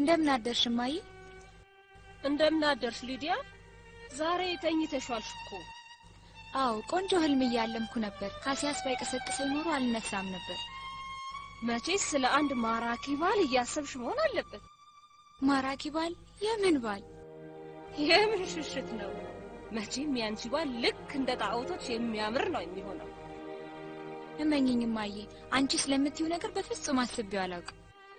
እንደምን አደርሽ እማዬ? እንደምን አደርሽ ሊዲያ? ዛሬ ተኝተሻል እኮ። አዎ ቆንጆ ህልም እያለምኩ ነበር። ካሲያስ ባይቀሰቅሰኝ ኖሮ አልነሳም ነበር። መቼስ ስለ አንድ ማራኪ ባል እያሰብሽ መሆን አለበት። ማራኪ ባል? የምን ባል? የምን ሽሽት ነው? መቼም ያንቺ ባል ልክ እንደ ጣዖቶች የሚያምር ነው የሚሆነው። እመኝኝ እማዬ፣ አንቺ ስለምትይው ነገር በፍጹም አስቤው አላውቅም።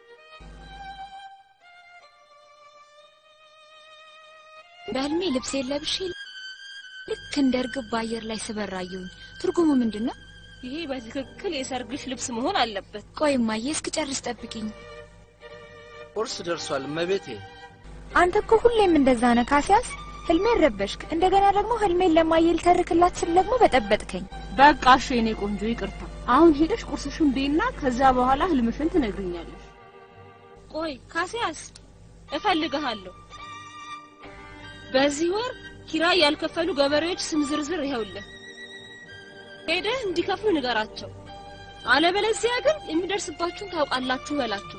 በህልሜ ልብሴን ለብሼ ልክ እንደ እርግብ በአየር ላይ ስበር አየሁኝ። ትርጉሙ ምንድን ነው? ይሄ በትክክል የሰርግሽ ልብስ መሆን አለበት። ቆይ እማዬ እስክጨርስ ጠብቂኝ። ቁርስ ደርሷል እመቤቴ። አንተ እኮ ሁሌም እንደዛ ነህ ካሲያስ። ህልሜን ረበሽክ። እንደገና ደግሞ ህልሜን ለማየ ልተርክላት ስል ደግሞ በጠበጥከኝ። በቃ እሺ የኔ ቆንጆ ይቅርታ። አሁን ሄደሽ ቁርስሽን ቤና ከዛ በኋላ ህልምሽን ትነግሪኛለሽ። ቆይ ካሲያስ እፈልግሃለሁ። በዚህ ወር ኪራይ ያልከፈሉ ገበሬዎች ስም ዝርዝር ይኸውልህ። ሄደህ እንዲከፍሉ ንገራቸው። አለበለዚያ ግን የሚደርስባችሁን ታውቃላችሁ በላቸው።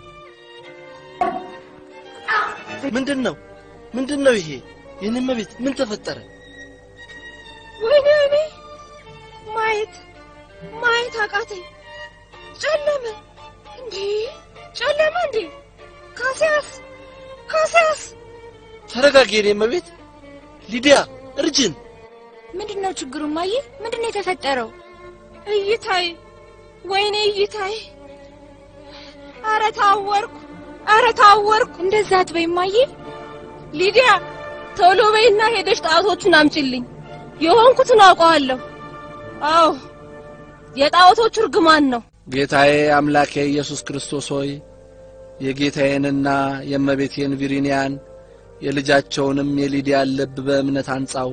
ምንድን ነው ምንድን ነው ይሄ? የኔ እመቤት ምን ተፈጠረ? ወይኔ ወይኔ! ማየት ማየት አቃተኝ። ጨለመ እንዴ! ጨለመ እንዴ! ካሲያስ ካሲያስ! ተረጋጊ የኔ እመቤት። ሊዲያ እርጅን። ምንድን ነው ችግሩ እማዬ? ምንድን ነው የተፈጠረው? እይታይ! ወይኔ እይታይ! አረ ታወርኩ! አረ ታወርኩ! እንደዛ አትበይ እማዬ። ሊዲያ ቶሎ በይና ሄደሽ ጣዖቶቹን አምጪልኝ። የሆንኩትን አውቀዋለሁ። አዎ የጣዖቶቹ እርግማን ነው። ጌታዬ አምላኬ ኢየሱስ ክርስቶስ ሆይ የጌታዬንና የእመቤቴን ቪሪኒያን የልጃቸውንም የሊዲያን ልብ በእምነት አንጻው።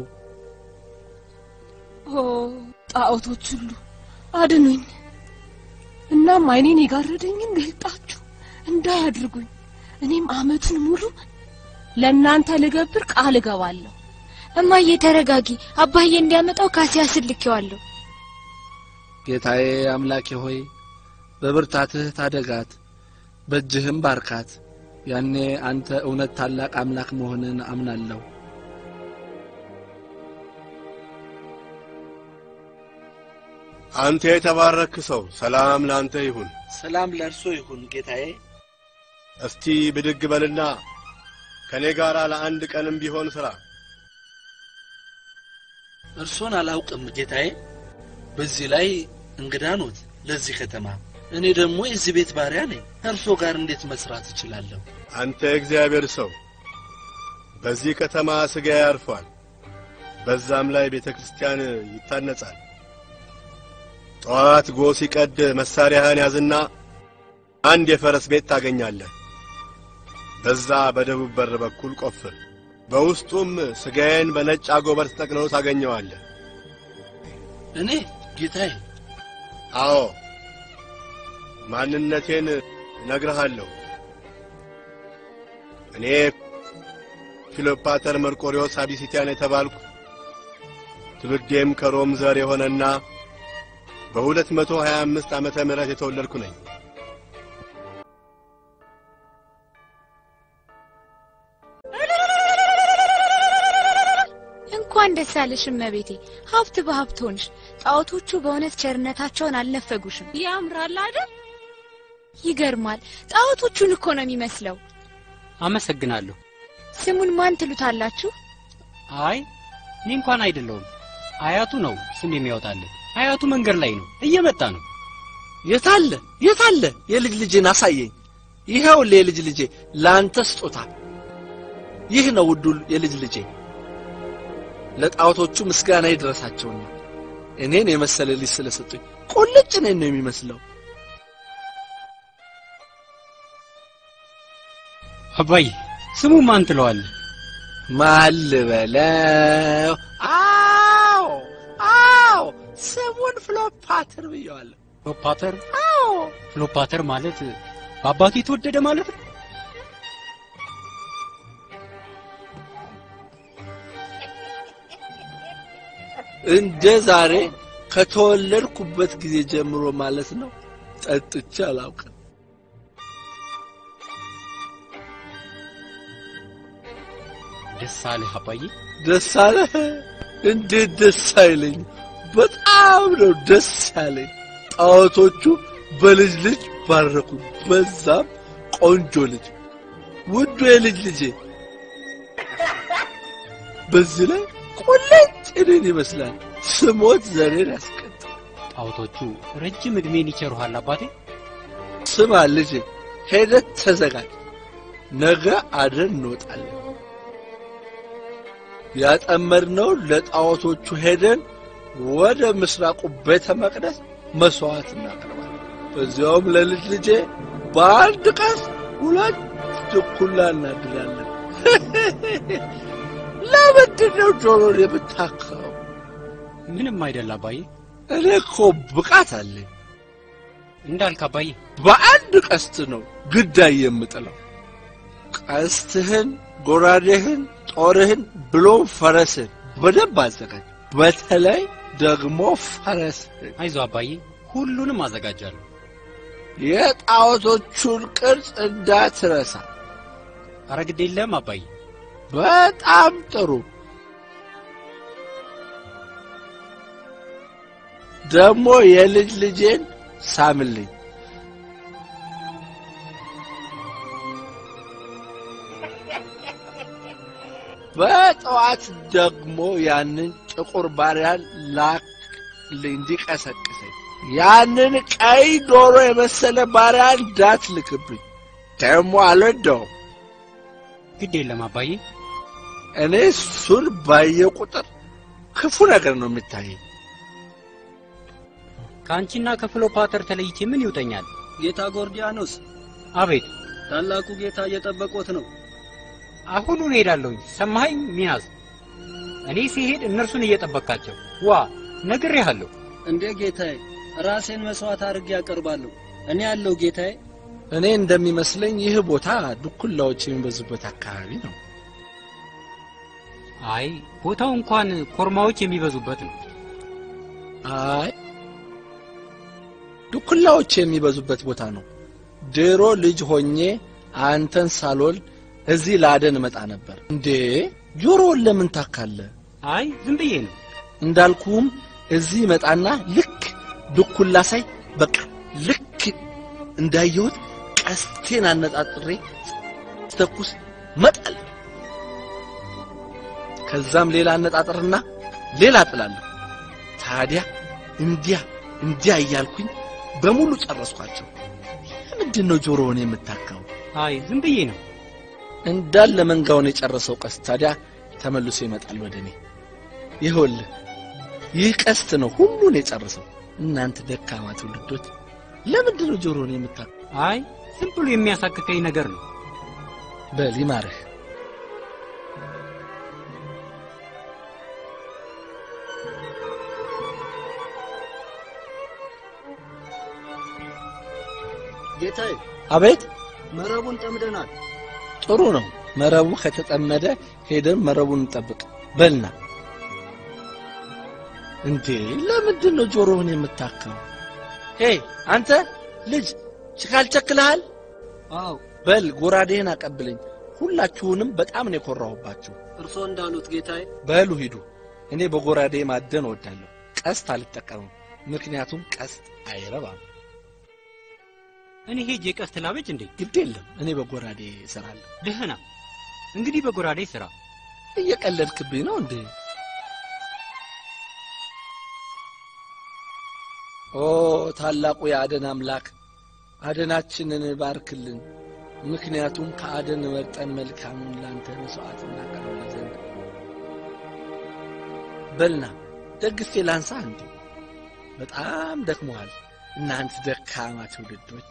ኦ ጣዖቶች ሁሉ አድኑኝ። እናም ዓይኔን የጋረደኝን ገልጣችሁ እንዳያድርጉኝ እኔም አመቱን ሙሉ ለእናንተ ልገብር ቃል እገባለሁ። እማዬ ተረጋጊ። አባዬ እንዲያመጣው ካሲያስን ልኬዋለሁ። ጌታዬ አምላኬ ሆይ በብርታትህ ታደጋት፣ በእጅህም ባርካት። ያኔ አንተ እውነት ታላቅ አምላክ መሆንን አምናለሁ። አንተ የተባረክ ሰው ሰላም ላንተ ይሁን። ሰላም ለእርሶ ይሁን ጌታዬ። እስቲ ብድግ በልና ከኔ ጋር ለአንድ ቀንም ቢሆን ሥራ። እርሶን አላውቅም ጌታዬ። በዚህ ላይ እንግዳ ኖት ለዚህ ከተማ። እኔ ደግሞ የዚህ ቤት ባሪያ ነኝ። እርሶ ጋር እንዴት መስራት እችላለሁ? አንተ እግዚአብሔር ሰው በዚህ ከተማ ሥጋ ያርፏል፣ በዛም ላይ ቤተ ክርስቲያን ይታነጻል። ጠዋት ጎህ ሲቀድ መሳሪያህን ያዝና አንድ የፈረስ ቤት ታገኛለህ። በዛ በደቡብ በር በኩል ቆፍር። በውስጡም ሥጋዬን በነጭ አጎበር ተጠቅልሎ ታገኘዋለህ። እኔ ጌታዬ? አዎ ማንነቴን እነግርሃለሁ። እኔ ፊሎፓተር መርቆሪዎስ አቢሲቲያን የተባልኩ ትውልዴም ከሮም ዘር የሆነና በሁለት መቶ ሀያ አምስት ዓመተ ምህረት የተወለድኩ ነኝ። እንኳን ደስ ያለሽ እመቤቴ። ሀብት በሀብት ሆንሽ። ጣዖቶቹ በእውነት ቸርነታቸውን አልነፈጉሽም። ያምራል አይደል? ይገርማል። ጣዖቶቹን እኮ ነው የሚመስለው። አመሰግናለሁ። ስሙን ማን ትሉታላችሁ? አይ እኔ እንኳን አይደለሁም። አያቱ ነው ስም የሚያወጣልን። አያቱ መንገድ ላይ ነው፣ እየመጣ ነው። የታለ የታለ? የልጅ ልጄን አሳየኝ። ይኸውልህ የልጅ ልጄ ለአንተ ስጦታ። ይህ ነው ውዱ የልጅ ልጄ። ለጣዖቶቹ ምስጋና ይድረሳቸውና እኔን የመሰለ ልጅ ስለሰጡኝ ቁልጭ ነኝ ነው የሚመስለው። አባዬ ስሙ ማን ትለዋለህ? ማን ልበለው? አዎ አዎ፣ ስሙን ፍሎፓትር ብየዋለሁ። ፍሎፓተር? አዎ ፍሎፓተር ማለት በአባቱ የተወደደ ማለት ነው። እንደ ዛሬ ከተወለድኩበት ጊዜ ጀምሮ ማለት ነው ጠጥቼ አላውቅም። ደስ አለህ አባዬ? ደስ አለህ? እንዴት ደስ አይለኝ? በጣም ነው ደስ ያለኝ። ጣዖቶቹ በልጅ ልጅ ባረኩ። በዛም ቆንጆ ልጅ፣ ውዱ የልጅ ልጄ። በዚህ ላይ ቁልጭ እኔን ይመስላል። ስሞት ዘሬን ያስቀጥል። ጣዖቶቹ ረጅም ዕድሜን ይቸሩሃል አባቴ። ስማ ልጄ፣ ሄደት ተዘጋጅ። ነገ አድረን እንወጣለን። ያጠመድነው ለጣዖቶቹ ሄደን ወደ ምስራቁ ቤተ መቅደስ መስዋዕት እናቀርባለን። በዚያውም ለልጅ ልጄ በአንድ ቀስ ሁለት ድኩላ እናድላለን። ለምንድን ነው ጆሮን የምታካው? ምንም አይደል አባዬ። እኔ እኮ ብቃት አለኝ። እንዳልክ አባዬ። በአንድ ቀስት ነው ግዳይ የምጥለው። ቀስትህን፣ ጎራዴህን፣ ጦርህን ብሎም ፈረስህን በደንብ አዘጋጅ። በተለይ ደግሞ ፈረስህን። አይዞ አባዬ፣ ሁሉንም አዘጋጃለሁ። የጣዖቶቹን ቅርጽ እንዳትረሳ። ኧረ ግድ የለም አባዬ። በጣም ጥሩ። ደግሞ የልጅ ልጄን ሳምልኝ። በጠዋት ደግሞ ያንን ጥቁር ባሪያን ላክልኝ እንዲቀሰቅሰኝ። ያንን ቀይ ዶሮ የመሰለ ባሪያ እንዳትልክብኝ፣ ደግሞ አልወደውም። ግድ የለም አባዬ። እኔ እሱን ባየ ቁጥር ክፉ ነገር ነው የሚታየኝ። ከአንቺና ከፍሎፓተር ተለይቼ ምን ይውጠኛል? ጌታ ጎርዲያኖስ፣ አቤት። ታላቁ ጌታ እየጠበቆት ነው። አሁኑን እሄዳለሁኝ። ሰማኸኝ ሚናስ? እኔ ሲሄድ እነርሱን እየጠበቃቸው ዋ ነግሬሃለሁ። እንዴ ጌታዬ፣ ራሴን መስዋዕት አድርጌ ያቀርባለሁ። እኔ ያለው ጌታዬ። እኔ እንደሚመስለኝ ይህ ቦታ ድኩላዎች የሚበዙበት አካባቢ ነው። አይ ቦታው እንኳን ኮርማዎች የሚበዙበት ነው። አይ ድኩላዎች የሚበዙበት ቦታ ነው። ድሮ ልጅ ሆኜ አንተን ሳልወልድ እዚህ ለአደን እመጣ ነበር። እንዴ ጆሮውን ለምን ታካለ? አይ ዝም ብዬ ነው። እንዳልኩም እዚህ መጣና ልክ ድኩላ ሳይ በቃ ልክ እንዳየሁት ቀስቴን አነጣጥሬ ስተኩስ መጣል፣ ከዛም ሌላ አነጣጥርና ሌላ ጥላለሁ። ታዲያ እንዲያ እንዲያ እያልኩኝ በሙሉ ጨረስኳቸው። ለምንድን ነው ጆሮውን የምታካው? አይ ዝም ብዬ ነው። እንዳለ መንጋውን የጨረሰው ቀስት ታዲያ ተመልሶ ይመጣል ወደ እኔ። ይኸውልህ ይህ ቀስት ነው ሁሉን የጨረሰው። እናንተ ደካማ ትውልዶች ለምንድን ነው ጆሮውን የምታካው? አይ ዝም ብሎ የሚያሳክከኝ ነገር ነው። በል ይማርህ። ጌታዬ፣ አቤት መረቡን ጠምደናል። ጥሩ ነው። መረቡ ከተጠመደ ሄደን መረቡን እንጠብቅ። በልና እንዴ ለምንድን ነው ጆሮውን የምታካው? ሄ አንተ ልጅ ችካል ቸክልሃል? አዎ በል ጎራዴህን አቀብለኝ። ሁላችሁንም በጣም ነው የኮራሁባችሁ። እርሶ እንዳሉት ጌታዬ። በሉ ሂዱ። እኔ በጎራዴ ማደን እወዳለሁ። ቀስት አልጠቀምም፣ ምክንያቱም ቀስት አይረባም። እኔ ሄጄ ቀስት ላበጅ እንዴ? ግድ የለም እኔ በጎራዴ እሰራለሁ። ደህና እንግዲህ በጎራዴ ስራ። እየቀለድክብኝ ነው እንዴ? ኦ ታላቁ የአደን አምላክ አደናችንን ባርክልን። ምክንያቱም ከአደን መርጠን መልካሙን ላንተ መስዋዕት እናቀርብ ዘንድ። በልና ደግፌ ላንሳ እንዴ? በጣም ደክሞሃል እናንተ ደካማ ትውልዶች።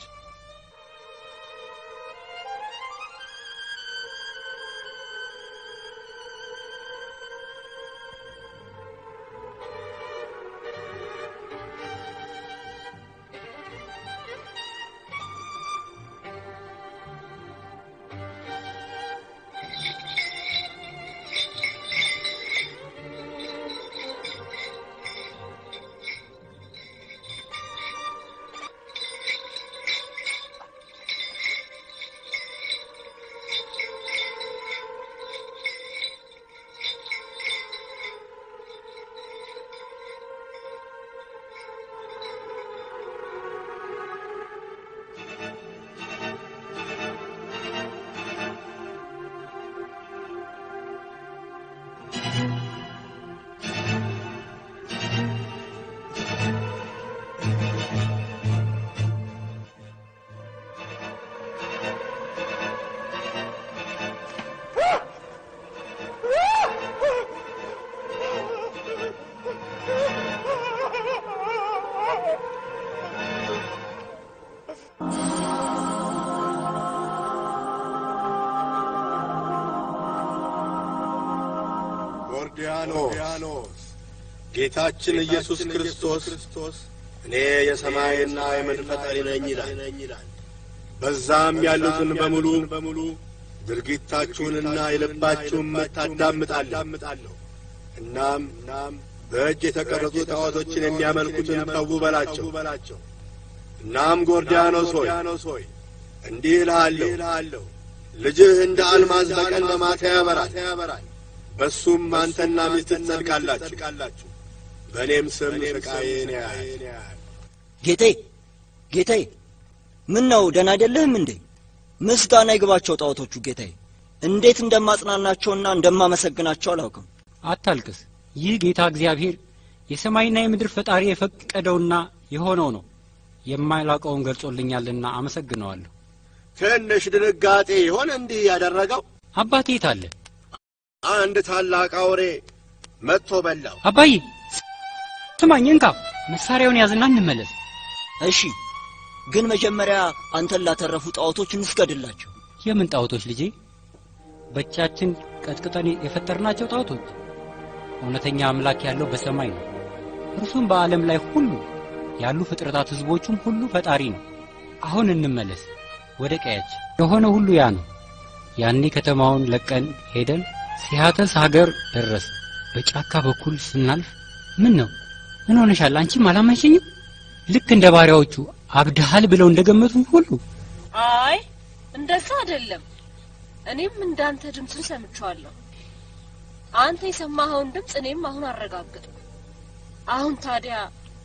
ጎርዲያኖስ ጌታችን ኢየሱስ ክርስቶስ እኔ የሰማይና የምድር ፈጣሪ ነኝ ይላል። በዛም ያሉትን በሙሉ ድርጊታችሁንና የልባችሁን ምት አዳምጣለሁ። እናም በእጅ የተቀረጹ ጣዖቶችን የሚያመልኩትን ተዉ በላቸው። እናም ጎርዲያኖስ ሆይ እንዲህ እልሃለሁ፣ ልጅህ እንደ አልማዝ በቀን በማታ ያበራል። በሱም አንተና ሚስት ትጸድቃላችሁ፣ በእኔም ስም ስቃዬን ያያል። ጌታዬ ጌታዬ፣ ምን ነው ደህና አይደለህም እንዴ? ምስጋና ይግባቸው ጣዖቶቹ ጌታዬ። እንዴት እንደማጽናናቸውና እንደማመሰግናቸው አላውቅም። አታልቅስ። ይህ ጌታ እግዚአብሔር የሰማይና የምድር ፈጣሪ የፈቀደውና የሆነው ነው። የማላውቀውን ገልጾልኛልና አመሰግነዋለሁ። ትንሽ ድንጋጤ ይሆን እንዲህ ያደረገው? አባቴ የት አለ? አንድ ታላቅ አውሬ መጥቶ በላው። አባዬ ስማኝ፣ እንካ መሳሪያውን ያዝና እንመለስ። እሺ፣ ግን መጀመሪያ አንተን ላተረፉ ጣዖቶች እንስገድላቸው። የምን ጣዖቶች ልጄ? በእጃችን ቀጥቅጠን የፈጠርናቸው ጣዖቶች። እውነተኛ አምላክ ያለው በሰማይ ነው። እርሱም በዓለም ላይ ሁሉ ያሉ ፍጥረታት ሕዝቦቹም ሁሉ ፈጣሪ ነው። አሁን እንመለስ ወደ ቀያችን። የሆነ ሁሉ ያ ነው። ያኔ ከተማውን ለቀን ሄደን ሲያተስ ሀገር ደረስ። በጫካ በኩል ስናልፍ ምን ነው ምን ሆነሻል? አንቺም አላመንሽኝም? ልክ እንደ ባሪያዎቹ አብድሃል ብለው እንደገመቱኝ ሁሉ አይ እንደዛ አይደለም። እኔም እንዳንተ ድምፁን ሰምቼዋለሁ። አንተ የሰማኸውን ድምፅ እኔም አሁን አረጋግጥ። አሁን ታዲያ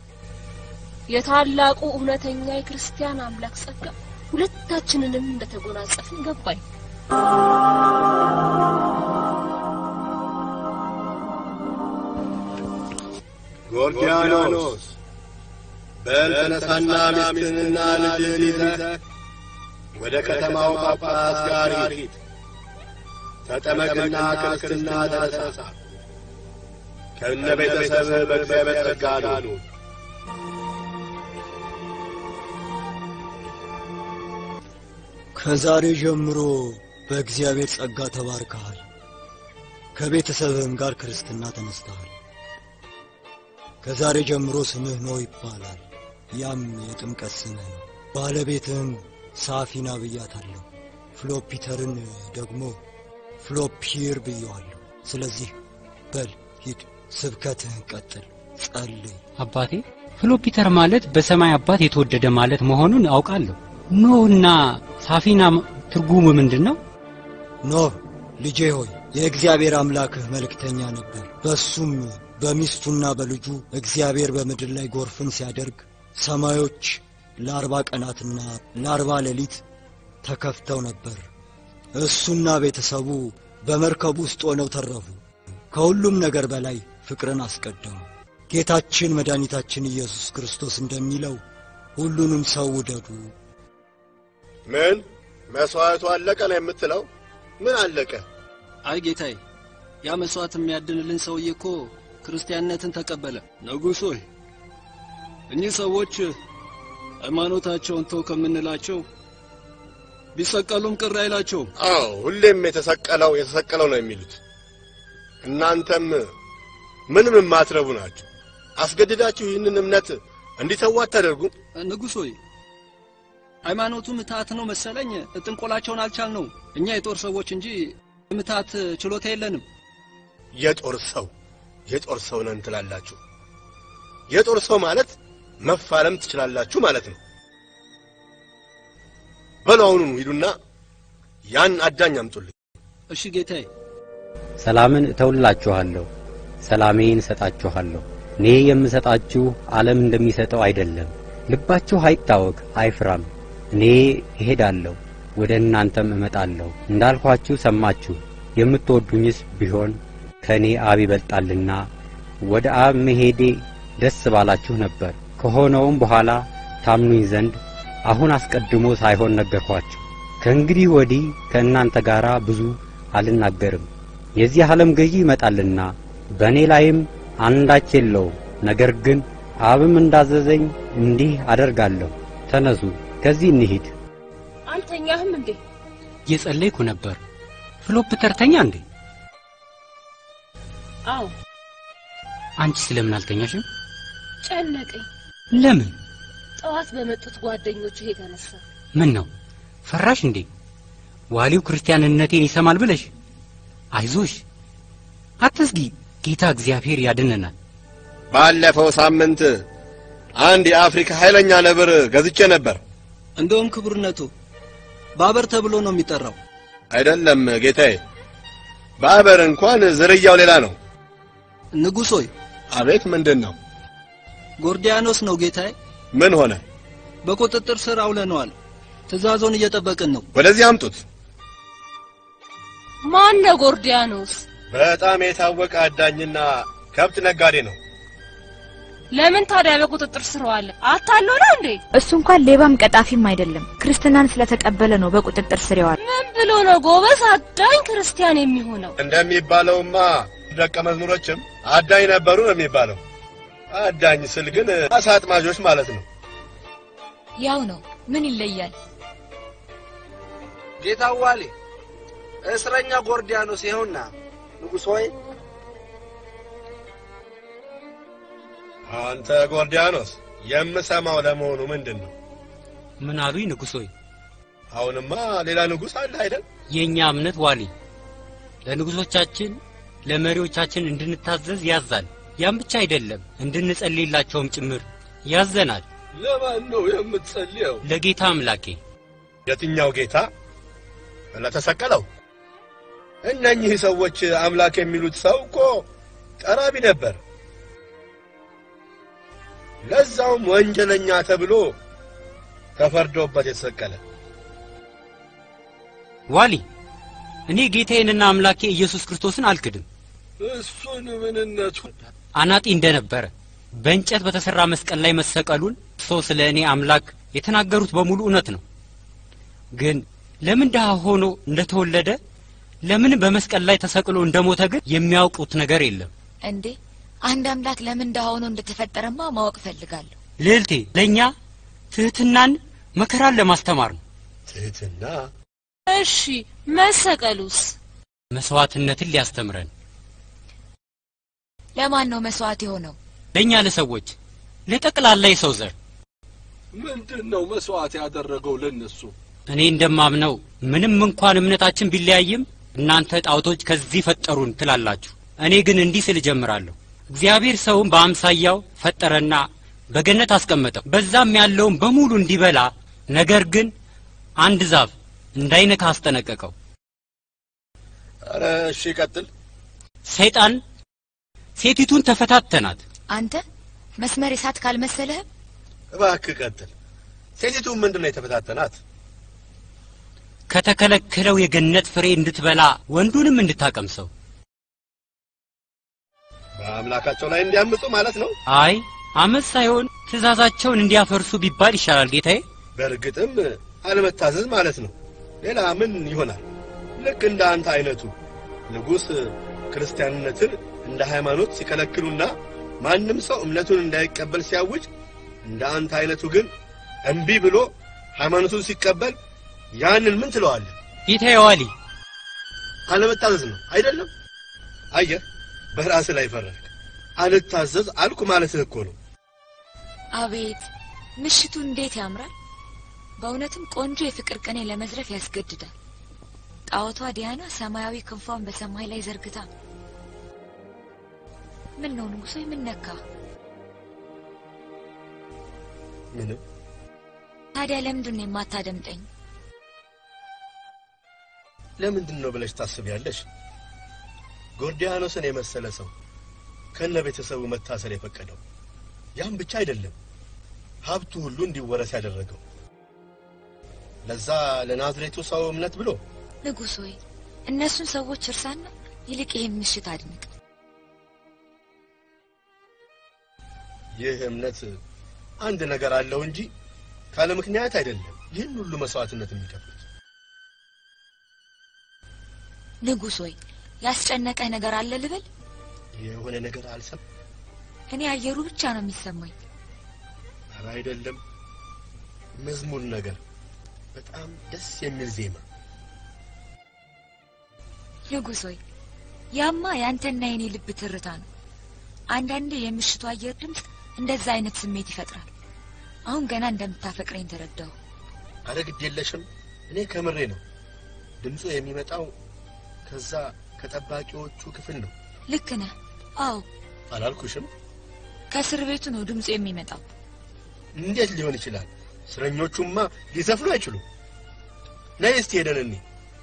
የታላቁ እውነተኛ የክርስቲያን አምላክ ጸጋ ሁለታችንንም እንደተጎናጸፍን ገባኝ። ጎርዲያኖስ በል ተነሳና ሚስትህንና ልጅህን ይዘህ ወደ ከተማው ጳጳስ ጋር ሂድ። ተጠመቅና ክርስትና ተነሳ። ከእነ ቤተሰብህ በእግዚአብሔር ጸጋ ኑር። ከዛሬ ጀምሮ በእግዚአብሔር ጸጋ ተባርከሃል። ከቤተሰብህም ጋር ክርስትና ተነስተሃል። ከዛሬ ጀምሮ ስምህ ኖህ ይባላል። ያም የጥምቀት ስምህ ነው። ባለቤትህም ሳፊና ብያታለሁ። ፍሎፒተርን ደግሞ ፍሎፒር ብየዋለሁ። ስለዚህ በል ሂድ፣ ስብከትህን ቀጥል፣ ጸልይ። አባቴ ፍሎፒተር ማለት በሰማይ አባት የተወደደ ማለት መሆኑን አውቃለሁ። ኖህና ሳፊና ትርጉሙ ምንድን ነው? ኖህ ልጄ ሆይ የእግዚአብሔር አምላክህ መልእክተኛ ነበር። በሱም በሚስቱና በልጁ እግዚአብሔር በምድር ላይ ጎርፍን ሲያደርግ ሰማዮች ለአርባ ቀናትና ለአርባ ሌሊት ተከፍተው ነበር። እሱና ቤተሰቡ በመርከብ ውስጥ ሆነው ተረፉ። ከሁሉም ነገር በላይ ፍቅርን አስቀደሙ። ጌታችን መድኃኒታችን ኢየሱስ ክርስቶስ እንደሚለው ሁሉንም ሰው ውደዱ። ምን መሥዋዕቱ አለቀ ነው የምትለው? ምን አለቀ? አይ ጌታዬ፣ ያ መስዋዕት የሚያድንልን ሰውዬ እኮ ክርስቲያንነትን ተቀበለ። ንጉሥ ሆይ እኚህ ሰዎች ሃይማኖታቸውን ተው ከምንላቸው ቢሰቀሉም ቅር አይላቸውም። አዎ ሁሌም የተሰቀለው የተሰቀለው ነው የሚሉት። እናንተም ምንም የማትረቡ ናችሁ። አስገድዳችሁ ይህንን እምነት እንዲተዉ አታደርጉም። ንጉሥ ሆይ ሃይማኖቱ ምትሃት ነው መሰለኝ ጥንቆላቸውን አልቻልነው። እኛ የጦር ሰዎች እንጂ ምትሃት ችሎታ የለንም። የጦር ሰው የጦር ሰው ነን ትላላችሁ። የጦር ሰው ማለት መፋለም ትችላላችሁ ማለት ነው። በሉ አሁኑኑ ሂዱና ያን አዳኝ አምጡልኝ። እሺ ጌታዬ። ሰላምን እተውላችኋለሁ፣ ሰላሜን እሰጣችኋለሁ። እኔ የምሰጣችሁ ዓለም እንደሚሰጠው አይደለም። ልባችሁ አይታወክ አይፍራም። እኔ እሄዳለሁ፣ ወደ እናንተም እመጣለሁ። እንዳልኋችሁ ሰማችሁ። የምትወዱኝስ ቢሆን ከእኔ አብ ይበልጣልና ወደ አብ መሄዴ ደስ ባላችሁ ነበር። ከሆነውም በኋላ ታምኑኝ ዘንድ አሁን አስቀድሞ ሳይሆን ነገርኋችሁ። ከእንግዲህ ወዲህ ከእናንተ ጋር ብዙ አልናገርም። የዚህ ዓለም ገዢ ይመጣልና በእኔ ላይም አንዳች የለውም። ነገር ግን አብም እንዳዘዘኝ እንዲህ አደርጋለሁ። ተነሱ፣ ከዚህ እንሂድ። አልተኛህም እንዴ? እየጸለይኩ ነበር። ፍሎፕተር ተኛ እንዴ? አዎ አንቺ ስለምን አልተኛሽም? ጨነቀኝ። ለምን? ጠዋት በመጡት ጓደኞቹ የተነሳ ምን ነው ፈራሽ እንዴ? ዋሊው ክርስቲያንነቴን ይሰማል ብለሽ? አይዞሽ፣ አትስጊ። ጌታ እግዚአብሔር ያድነናል። ባለፈው ሳምንት አንድ የአፍሪካ ኃይለኛ ነብር ገዝቼ ነበር። እንደውም ክቡርነቱ ባበር ተብሎ ነው የሚጠራው። አይደለም ጌታዬ፣ ባበር እንኳን ዝርያው ሌላ ነው። ንጉሥ ሆይ አቤት፣ ምንድን ነው? ጎርዲያኖስ ነው ጌታዬ። ምን ሆነ? በቁጥጥር ስር አውለነዋል። ትእዛዞን እየጠበቅን ነው። ወደዚህ አምጡት። ማን ነው ጎርዲያኖስ? በጣም የታወቀ አዳኝና ከብት ነጋዴ ነው። ለምን ታዲያ በቁጥጥር ስር ዋለ? አታሎ ነው እንዴ? እሱ እንኳን ሌባም ቀጣፊም አይደለም። ክርስትናን ስለተቀበለ ነው በቁጥጥር ስር የዋለ። ምን ብሎ ነው ጎበዝ አዳኝ ክርስቲያን የሚሆነው? እንደሚባለውማ ደቀ መዝሙሮችም አዳኝ ነበሩ ነው የሚባለው። አዳኝ ስል ግን አሳ አጥማጆች ማለት ነው። ያው ነው። ምን ይለያል? ጌታ ዋሌ እስረኛ ጎርዲያኖስ ይኸውና። ንጉሥ ሆይ አንተ ጎርዲያኖስ፣ የምሰማው ለመሆኑ ምንድን ነው? ምን አሉኝ ንጉሥ ሆይ? አሁንማ ሌላ ንጉሥ አለ አይደል? የእኛ እምነት ዋሊ ለንጉሶቻችን ለመሪዎቻችን እንድንታዘዝ ያዛል። ያም ብቻ አይደለም እንድንጸልይላቸውም ጭምር ያዘናል። ለማን ነው የምትጸልየው? ለጌታ አምላኬ የትኛው ጌታ? ለተሰቀለው። እነኚህ ሰዎች አምላክ የሚሉት ሰው እኮ ጠራቢ ነበር። ለዛውም ወንጀለኛ ተብሎ ተፈርዶበት የተሰቀለ። ዋሊ እኔ ጌታዬንና አምላኬ ኢየሱስ ክርስቶስን አልክድም። እሱን ምንነቱ አናጢ እንደነበረ በእንጨት በተሰራ መስቀል ላይ መሰቀሉን እርሶ ስለ እኔ አምላክ የተናገሩት በሙሉ እውነት ነው። ግን ለምን ድሃ ሆኖ እንደተወለደ ለምን በመስቀል ላይ ተሰቅሎ እንደሞተ ግን የሚያውቁት ነገር የለም። እንዴ አንድ አምላክ ለምን ድሃ ሆኖ እንደተፈጠረማ ማወቅ እፈልጋለሁ። ልዕልቴ ለእኛ ትህትናን መከራን ለማስተማር ነው። ትህትና እሺ መሰቀሉስ? መስዋዕትነትን ሊያስተምረን ለማን ነው መስዋዕት የሆነው? ለእኛ ለሰዎች ለጠቅላላ የሰው ዘር ምንድን ነው መስዋዕት ያደረገው ለነሱ? እኔ እንደማምነው ምንም እንኳን እምነታችን ቢለያይም እናንተ ጣዖቶች ከዚህ ፈጠሩን ትላላችሁ። እኔ ግን እንዲህ ስል እጀምራለሁ። እግዚአብሔር ሰውን በአምሳያው ፈጠረና በገነት አስቀመጠው። በዛም ያለውን በሙሉ እንዲበላ፣ ነገር ግን አንድ ዛፍ እንዳይነካ አስጠነቀቀው። ኧረ እሺ ቀጥል። ሰይጣን ሴቲቱን ተፈታተናት። አንተ መስመር የሳት ካልመሰለህም እባክህ ቀጥል። ሴቲቱ ምንድን ነው የተፈታተናት? ከተከለከለው የገነት ፍሬ እንድትበላ ወንዱንም እንድታቀምሰው። በአምላካቸው ላይ እንዲያምፁ ማለት ነው። አይ አመፅ ሳይሆን ትእዛዛቸውን እንዲያፈርሱ ቢባል ይሻላል ጌታዬ። በእርግጥም አለመታዘዝ ማለት ነው። ሌላ ምን ይሆናል? ልክ እንደ አንተ አይነቱ ንጉሥ ክርስቲያንነትን እንደ ሃይማኖት ሲከለክሉና ማንም ሰው እምነቱን እንዳይቀበል ሲያውጅ፣ እንደ አንተ አይነቱ ግን እምቢ ብሎ ሃይማኖቱን ሲቀበል ያንን ምን ትለዋለህ? ጌታዬ ዋሊ አለመታዘዝ ነው አይደለም? አየህ፣ በራስህ ላይ ፈረድክ። አልታዘዝ አልኩ ማለትህ እኮ ነው። አቤት ምሽቱ እንዴት ያምራል! በእውነትም ቆንጆ የፍቅር ቅኔ ለመዝረፍ ያስገድዳል። ጣዖቷ ዲያና ሰማያዊ ክንፏን በሰማይ ላይ ዘርግታ ምን ነው ንጉሶ ምን ነካ? ምንም ታዲያ ለምንድን ነው የማታደምጠኝ? ለምንድን ነው ብለሽ ታስቢያለሽ? ጎርዲያኖስን የመሰለ ሰው ከነ ቤተሰቡ መታሰር የፈቀደው ያም ብቻ አይደለም፣ ሀብቱ ሁሉ እንዲወረስ ያደረገው ለዛ ለናዝሬቱ ሰው እምነት ብሎ ንጉሥ ሆይ እነሱን ሰዎች እርሳና ይልቅ ይህን ምሽት አድንቅ። ይህ እምነት አንድ ነገር አለው እንጂ ካለ ምክንያት አይደለም ይህን ሁሉ መስዋዕትነት የሚከፍሉት። ንጉሥ ሆይ ያስጨነቀህ ነገር አለ ልበል? የሆነ ነገር አልሰም እኔ አየሩ ብቻ ነው የሚሰማኝ። ኧረ አይደለም፣ መዝሙር ነገር በጣም ደስ የሚል ዜማ። ንጉሥ ሆይ ያማ ያንተና የኔ ልብ ትርታ ነው። አንዳንዴ የምሽቱ አየር ድምፅ እንደዛ አይነት ስሜት ይፈጥራል። አሁን ገና እንደምታፈቅረኝ ተረዳሁ። አረ ግድ የለሽም፣ እኔ ከምሬ ነው። ድምፁ የሚመጣው ከዛ ከጠባቂዎቹ ክፍል ነው። ልክ ነህ። አዎ አላልኩሽም? ከእስር ቤቱ ነው ድምፁ የሚመጣው። እንዴት ሊሆን ይችላል? እስረኞቹማ ሊዘፍኑ አይችሉም። ነይ እስቲ ሄደን እኔ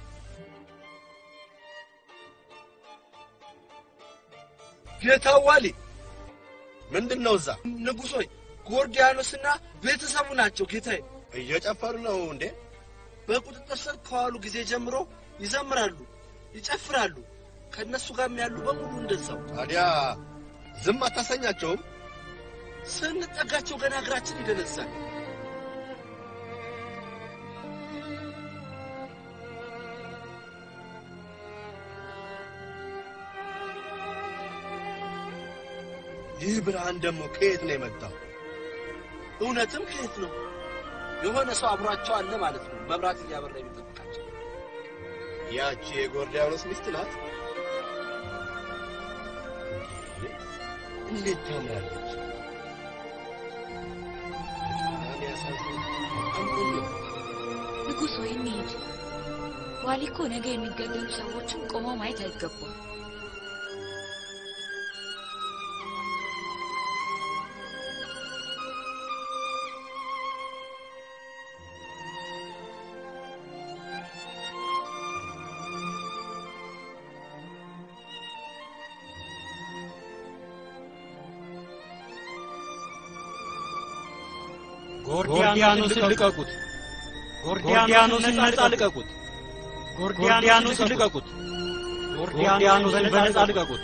ጌታው ዋሊ ምንድን ነው እዛ ንጉሶይ ጎርዲያኖስና ቤተሰቡ ናቸው ጌታዬ። እየጨፈሩ ነው እንዴ? በቁጥጥር ስር ከዋሉ ጊዜ ጀምሮ ይዘምራሉ፣ ይጨፍራሉ። ከእነሱ ጋርም ያሉ በሙሉ እንደዛው። ታዲያ ዝም አታሰኛቸውም? ስንጠጋቸው ገና እግራችን ይደነዛል። ይህ ብርሃን ደግሞ ከየት ነው የመጣው? እውነትም ከየት ነው? የሆነ ሰው አብሯቸው አለ ማለት ነው። መብራት እያበራ የሚጠብቃቸው። ያቺ የጎርዲያኖስ ሚስት ናት። እንዴት ታምራለች! በጣም ያሳዝናል። በጣም ቆንጆ ነው። ንጉሥ ወይ እንሂድ። ዋሊ እኮ ነገ የሚገደሉ ሰዎችን ቆመው ማየት አይገባም። ጎርዲያኖስን ልቀቁት! ጎርዲያኖስን ነጻ ልቀቁት! ጎርዲያኖስን ልቀቁት! ጎርዲያኖስን በነጻ ልቀቁት!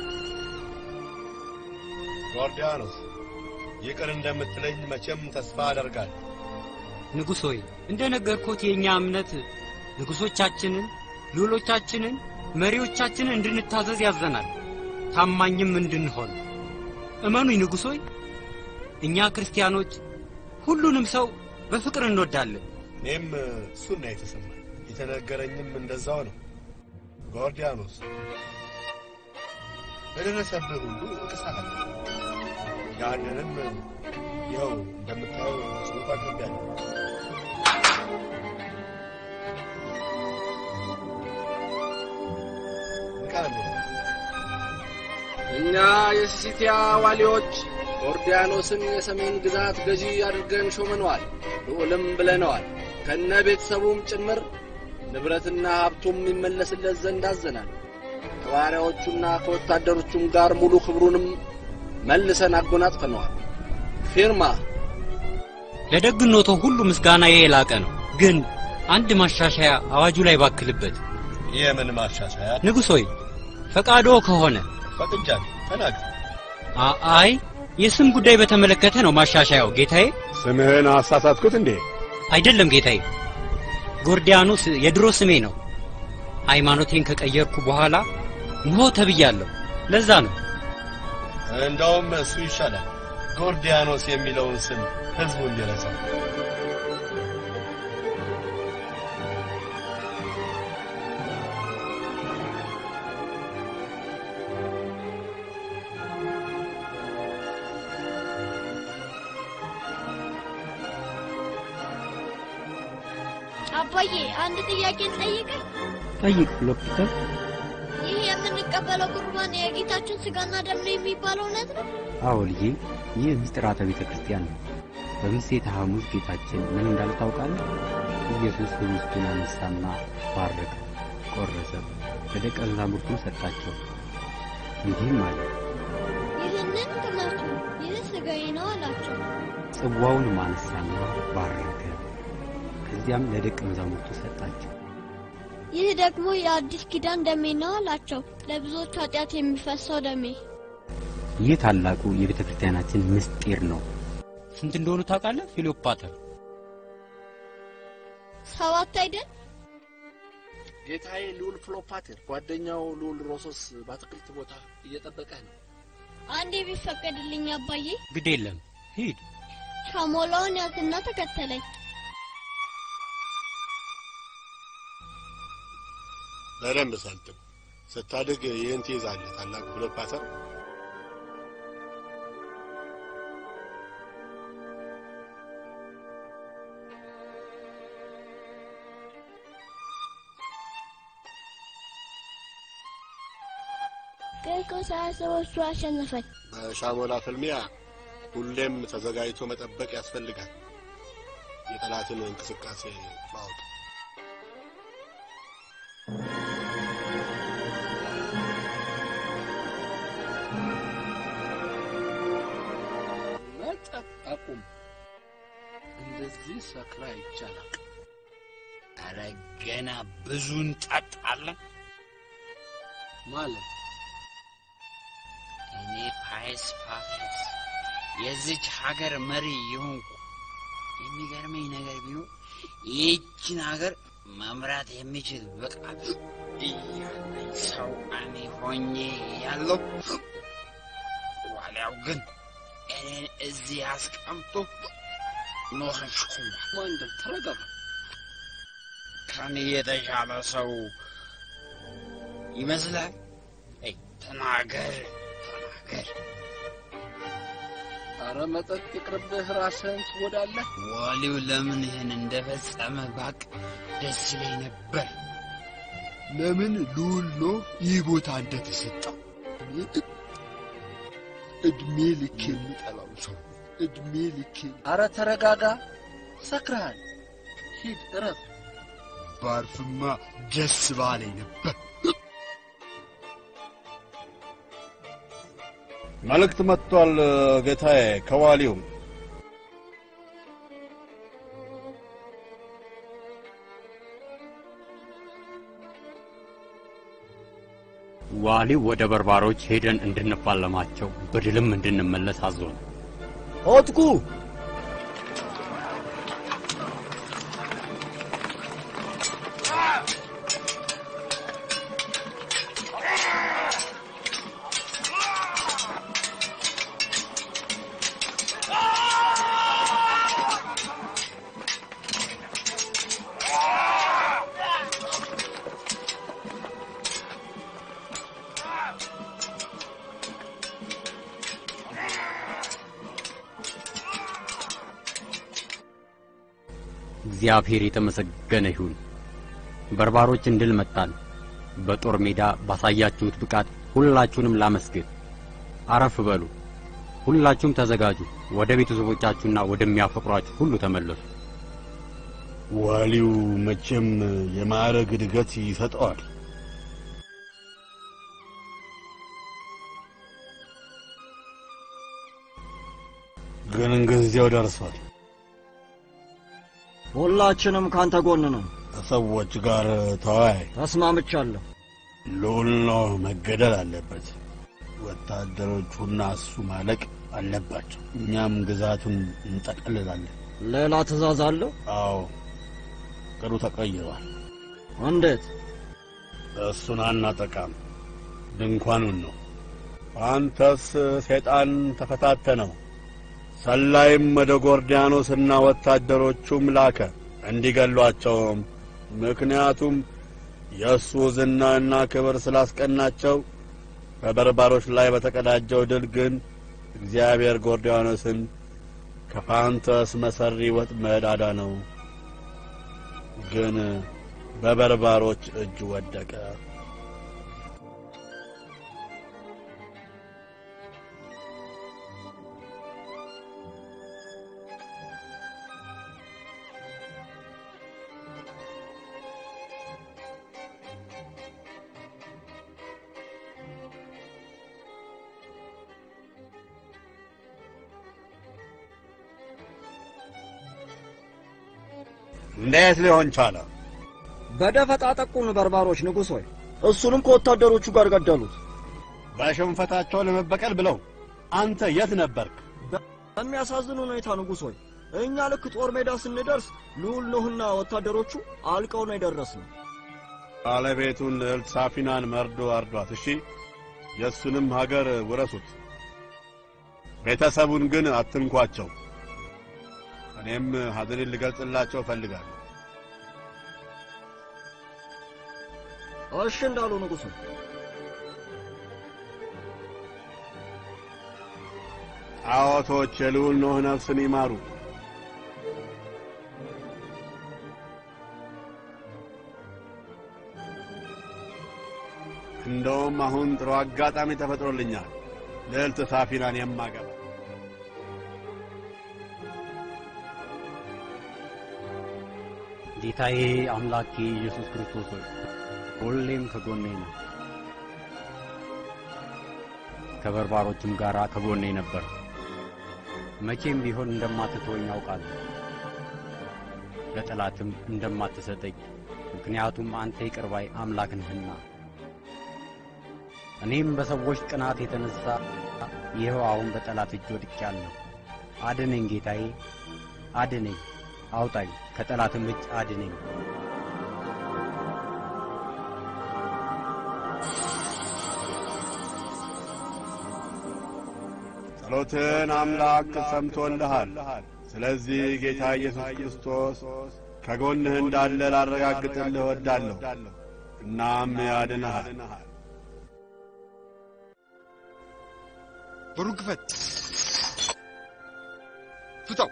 ጎርዲያኖስ ይቅር እንደምትለኝ መቼም ተስፋ አደርጋለሁ። ንጉሥ ሆይ እንደ ነገርኩት የእኛ እምነት ንጉሶቻችንን፣ ልዑሎቻችንን፣ መሪዎቻችንን እንድንታዘዝ ያዘናል፣ ታማኝም እንድንሆን። እመኑኝ ንጉሥ ሆይ እኛ ክርስቲያኖች ሁሉንም ሰው በፍቅር እንወዳለን። እኔም እሱን ነው የተሰማኝ። የተነገረኝም እንደዛው ነው። ጎርዲያኖስ በደረሰብህ ሁሉ እክሳለሁ። ያንንም ይኸው እንደምታየው ጽሑፍ አቅርቤያለሁ። ቃል እኛ የሲሲቲያ ዋሊዎች ጎርዲያኖስን የሰሜን ግዛት ገዢ አድርገን ሾመነዋል፣ ልዑልም ብለነዋል። ከነ ቤተሰቡም ጭምር ንብረትና ሀብቱም ይመለስለት ዘንድ አዘናል። ከባሪያዎቹና ከወታደሮቹም ጋር ሙሉ ክብሩንም መልሰን አጎናጽፈነዋል። ፊርማ ለደግነቶ ሁሉ ምስጋና የላቀ ነው። ግን አንድ ማሻሻያ አዋጁ ላይ ባክልበት። የምን ማሻሻያ? ንጉሥ ሆይ ፈቃዶ ከሆነ ፈቅጃለሁ። ተናገር። አ- አይ የስም ጉዳይ በተመለከተ ነው ማሻሻያው ጌታዬ። ስምህን አሳሳትኩት እንዴ? አይደለም ጌታዬ፣ ጎርዲያኖስ የድሮ ስሜ ነው። ሃይማኖቴን ከቀየርኩ በኋላ ንሆ ተብያለሁ። ለዛ ነው እንደውም እሱ ይሻላል። ጎርዲያኖስ የሚለውን ስም ህዝቡ እንዲረሳው። አባዬ አንድ ጥያቄ ጠይቅህ። ጠይቅ ሎፒተር። ይህ የምንቀበለው ቁርባን የጌታችን ስጋና ደም ነው የሚባለው እውነት ነው? አዎ ልጄ፣ ይህ ምስጢራተ ቤተ ክርስቲያን ነው። በምሴተ ሐሙስ ጌታችን ምን እንዳለ ታውቃለህ? ኢየሱስ ህብስቱን አነሳና ባረከ፣ ቆረሰ፣ ለደቀ መዛሙርቱም ሰጣቸው፣ እንዲህም አለ ይህንን ቅመሱ፣ ይህ ስጋዬ ነው አላቸው። ጽዋውንም አነሳና ባረከ፣ ከዚያም ለደቀ መዛሙርቱ ሰጣቸው። ይህ ደግሞ የአዲስ ኪዳን ደሜ ነው አላቸው። ለብዙዎች ኃጢአት የሚፈሰው ደሜ። ይህ ታላቁ የቤተ ክርስቲያናችን ምስጢር ነው። ስንት እንደሆኑ ታውቃለህ ፊሎፓተር? ሰባት አይደል? ጌታዬ ልዑል ፍሎፓቴር ጓደኛው ልዑል ሮሶስ በአትክልት ቦታ እየጠበቀህ ነው። አንዴ ቢፈቀድልኝ አባዬ፣ ግድ የለም ሂድ። ሻሞላውን ያዝና ተከተለኝ። በደንብ ሰልጥን። ስታድግ ይህን ትይዛለህ ታላቅ ክሎፓተር። ግን እኮ ሳያስበው እሱ አሸነፈኝ። በሻሞላ ፍልሚያ ሁሌም ተዘጋጅቶ መጠበቅ ያስፈልጋል። የጠላትን እንቅስቃሴ ማወቅ መጠጥ አቁም። እንደዚህ ሰክራ ይቻላል። አረ ገና ብዙ እንጠጣለን። ማለት እኔ ፓይስ ፓፈስ የዚች ሀገር መሪ የሆንኩ የሚገርመኝ ነገር ቢኖር ይህችን ሀገር መምራት የሚችል ብቃት እያለኝ ሰው እኔ ሆኜ ያለው ዋልያው ግን እኔን እዚህ አስቀምጦ ኖረሽኩማ። ወንድም ተረጋጋ። ከኔ የተሻለ ሰው ይመስላል? አይ ተናገር ተናገር። አረ መጠጥ ይቅርብህ፣ ራስህን ትጎዳለህ። ዋሊው ለምን ይህን እንደፈጸመ ባቅ ደስ ይለኝ ነበር። ለምን ልዑል ኖህ ይህ ቦታ እንደተሰጠው እድሜ ልክ የሚጠላው ሰው እድሜ ልክ አረ ተረጋጋ፣ ሰክረሃል። ሂድ እረፍ። ባርፍማ ደስ ባለኝ ነበር። መልእክት መጥቷል ጌታዬ፣ ከዋሊውም ዋሊው ወደ በርባሮች ሄደን እንድንፋለማቸው በድልም እንድንመለስ አዞን። ሆትኩ እግዚአብሔር የተመሰገነ ይሁን። በርባሮችን ድል መታን። በጦር ሜዳ ባሳያችሁት ብቃት ሁላችሁንም ላመስግን። አረፍ በሉ። ሁላችሁም ተዘጋጁ። ወደ ቤተሰቦቻችሁና ወደሚያፈቅሯችሁ ሁሉ ተመለሱ። ዋሊው መቼም የማዕረግ እድገት ይሰጠዋል። ግን ጊዜው ደርሷል። ሁላችንም ካንተ ጎን ነን። ከሰዎች ጋር ተወያይ። ተስማምቻለሁ። ልዑል ኖህ መገደል አለበት። ወታደሮቹና እሱ ማለቅ አለባቸው። እኛም ግዛቱን እንጠቀልላለን። ሌላ ትእዛዝ አለው? አዎ፣ ቅዱ ተቀይሯል። እንዴት? እሱን አናጠቃም፣ ድንኳኑን ነው። አንተስ ሰይጣን ተፈታተነው። ሰላይም ወደ ጎርዲያኖስና ወታደሮቹም ላከ እንዲገሏቸውም። ምክንያቱም የእሱ ዝናና ክብር ስላስቀናቸው በበርባሮች ላይ በተቀዳጀው ድል ግን እግዚአብሔር ጎርዲያኖስን ከፋንተስ መሰሪ ወጥመድ አዳነው። ግን በበርባሮች እጅ ወደቀ። እንዴት ሊሆን ቻለ? በደፈጣ ጠቁን በርባሮች ንጉሥ ሆይ። እሱንም ከወታደሮቹ ጋር ገደሉት። በሽንፈታቸው ለመበቀል ብለው አንተ የት ነበርክ? በሚያሳዝን ሁኔታ ንጉሥ ሆይ፣ እኛ ልክ ጦር ሜዳ ስንደርስ ልዑል ኖህና ወታደሮቹ አልቀው ነው የደረስነው። ባለቤቱን ልዕልት ሳፊናን መርዶ አርዷት። እሺ፣ የእሱንም ሀገር ውረሱት። ቤተሰቡን ግን አትንኳቸው። እኔም ሐዘኔን ልገልጽላቸው እፈልጋለሁ። እሺ እንዳሉ ንጉሡ ጣዖቶች የልዑል ኖህ ነፍስን ይማሩ። እንደውም አሁን ጥሩ አጋጣሚ ተፈጥሮልኛል ልዕልት ሳፊናን የማገባ ጌታዬ አምላኬ ኢየሱስ ክርስቶስ ሆይ ሁሌም ከጎኔ ነው። ከበርባሮችም ጋር ከጎኔ ነበር። መቼም ቢሆን እንደማትተወኝ ያውቃለሁ፣ ለጠላትም እንደማትሰጠኝ፣ ምክንያቱም አንተ ይቅር ባይ አምላክ ነህና። እኔም በሰዎች ቅናት የተነሳ ይኸው አሁን በጠላት እጅ ወድቄአለሁ። አድነኝ ጌታዬ፣ አድነኝ፣ አውጣኝ፣ ከጠላትም እጅ አድነኝ። ጸሎትን አምላክ ሰምቶልሃል። ስለዚህ ጌታ ኢየሱስ ክርስቶስ ከጎንህ እንዳለ ላረጋግጥልህ እወዳለሁ። እናም ያድንሃል። በሩን ክፈት፣ ፍታው።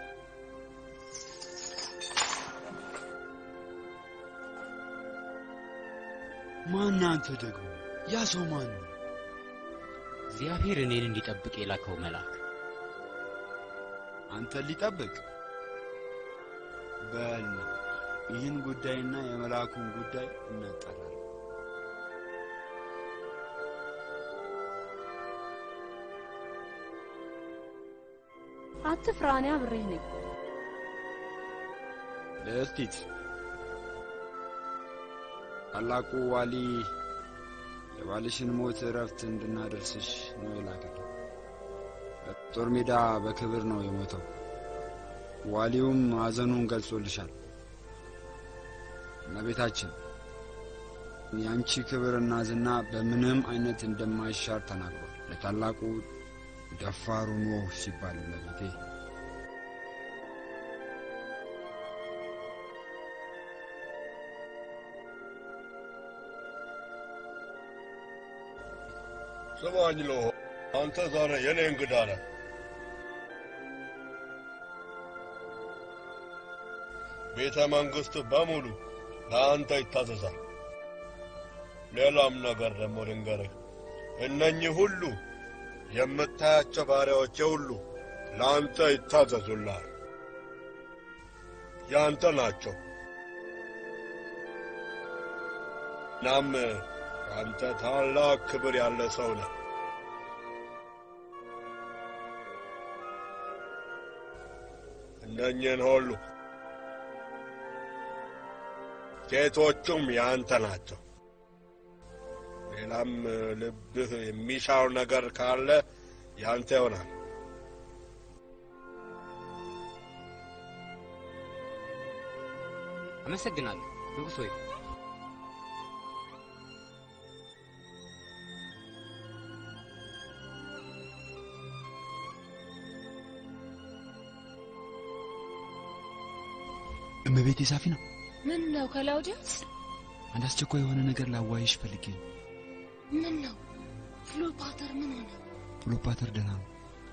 ማን አንተ ደግሞ? ያ ሰው ማን ነው? እግዚአብሔር እኔን እንዲጠብቅ የላከው መልአክ አንተን ሊጠብቅ? በል ይህን ጉዳይና የመልአኩን ጉዳይ እናጣራለን። አትፍራ፣ እኔ አብሬህ ነኝ። ልዕልቲት ታላቁ ዋሊ የባልሽን ሞት እረፍት እንድናደርስሽ ነው የላከኝ። በጦር ሜዳ በክብር ነው የሞተው። ዋሊውም ሐዘኑን ገልጾልሻል። እመቤታችን የአንቺ ክብርና ዝና በምንም አይነት እንደማይሻር ተናግሯል። ለታላቁ ደፋሩ ኖህ ሲባል እመቤቴ ስማኝ ሎሆ፣ አንተ ዛሬ የኔ እንግዳ ነህ። ቤተ መንግሥት በሙሉ ለአንተ ይታዘዛል። ሌላም ነገር ደግሞ ልንገርህ፣ እነኚህ ሁሉ የምታያቸው ባሪያዎቼ ሁሉ ለአንተ ይታዘዙልሃል። ያንተ ናቸው። እናም አንተ ታላቅ ክብር ያለ ሰው ነህ። እነኝህን ሁሉ ሴቶቹም ያንተ ናቸው። ሌላም ልብህ የሚሻው ነገር ካለ ያንተ ይሆናል። አመሰግናለሁ ንጉሥ ሆይ። እመቤቴ ሳፊና፣ ምን ነው ከላውዲያስ? አንድ አስቸኳይ የሆነ ነገር ላዋይሽ ፈልጌ ነው። ምን ነው ፍሎፓተር ምን ሆነ? ክሎፓተር ደህና ነው።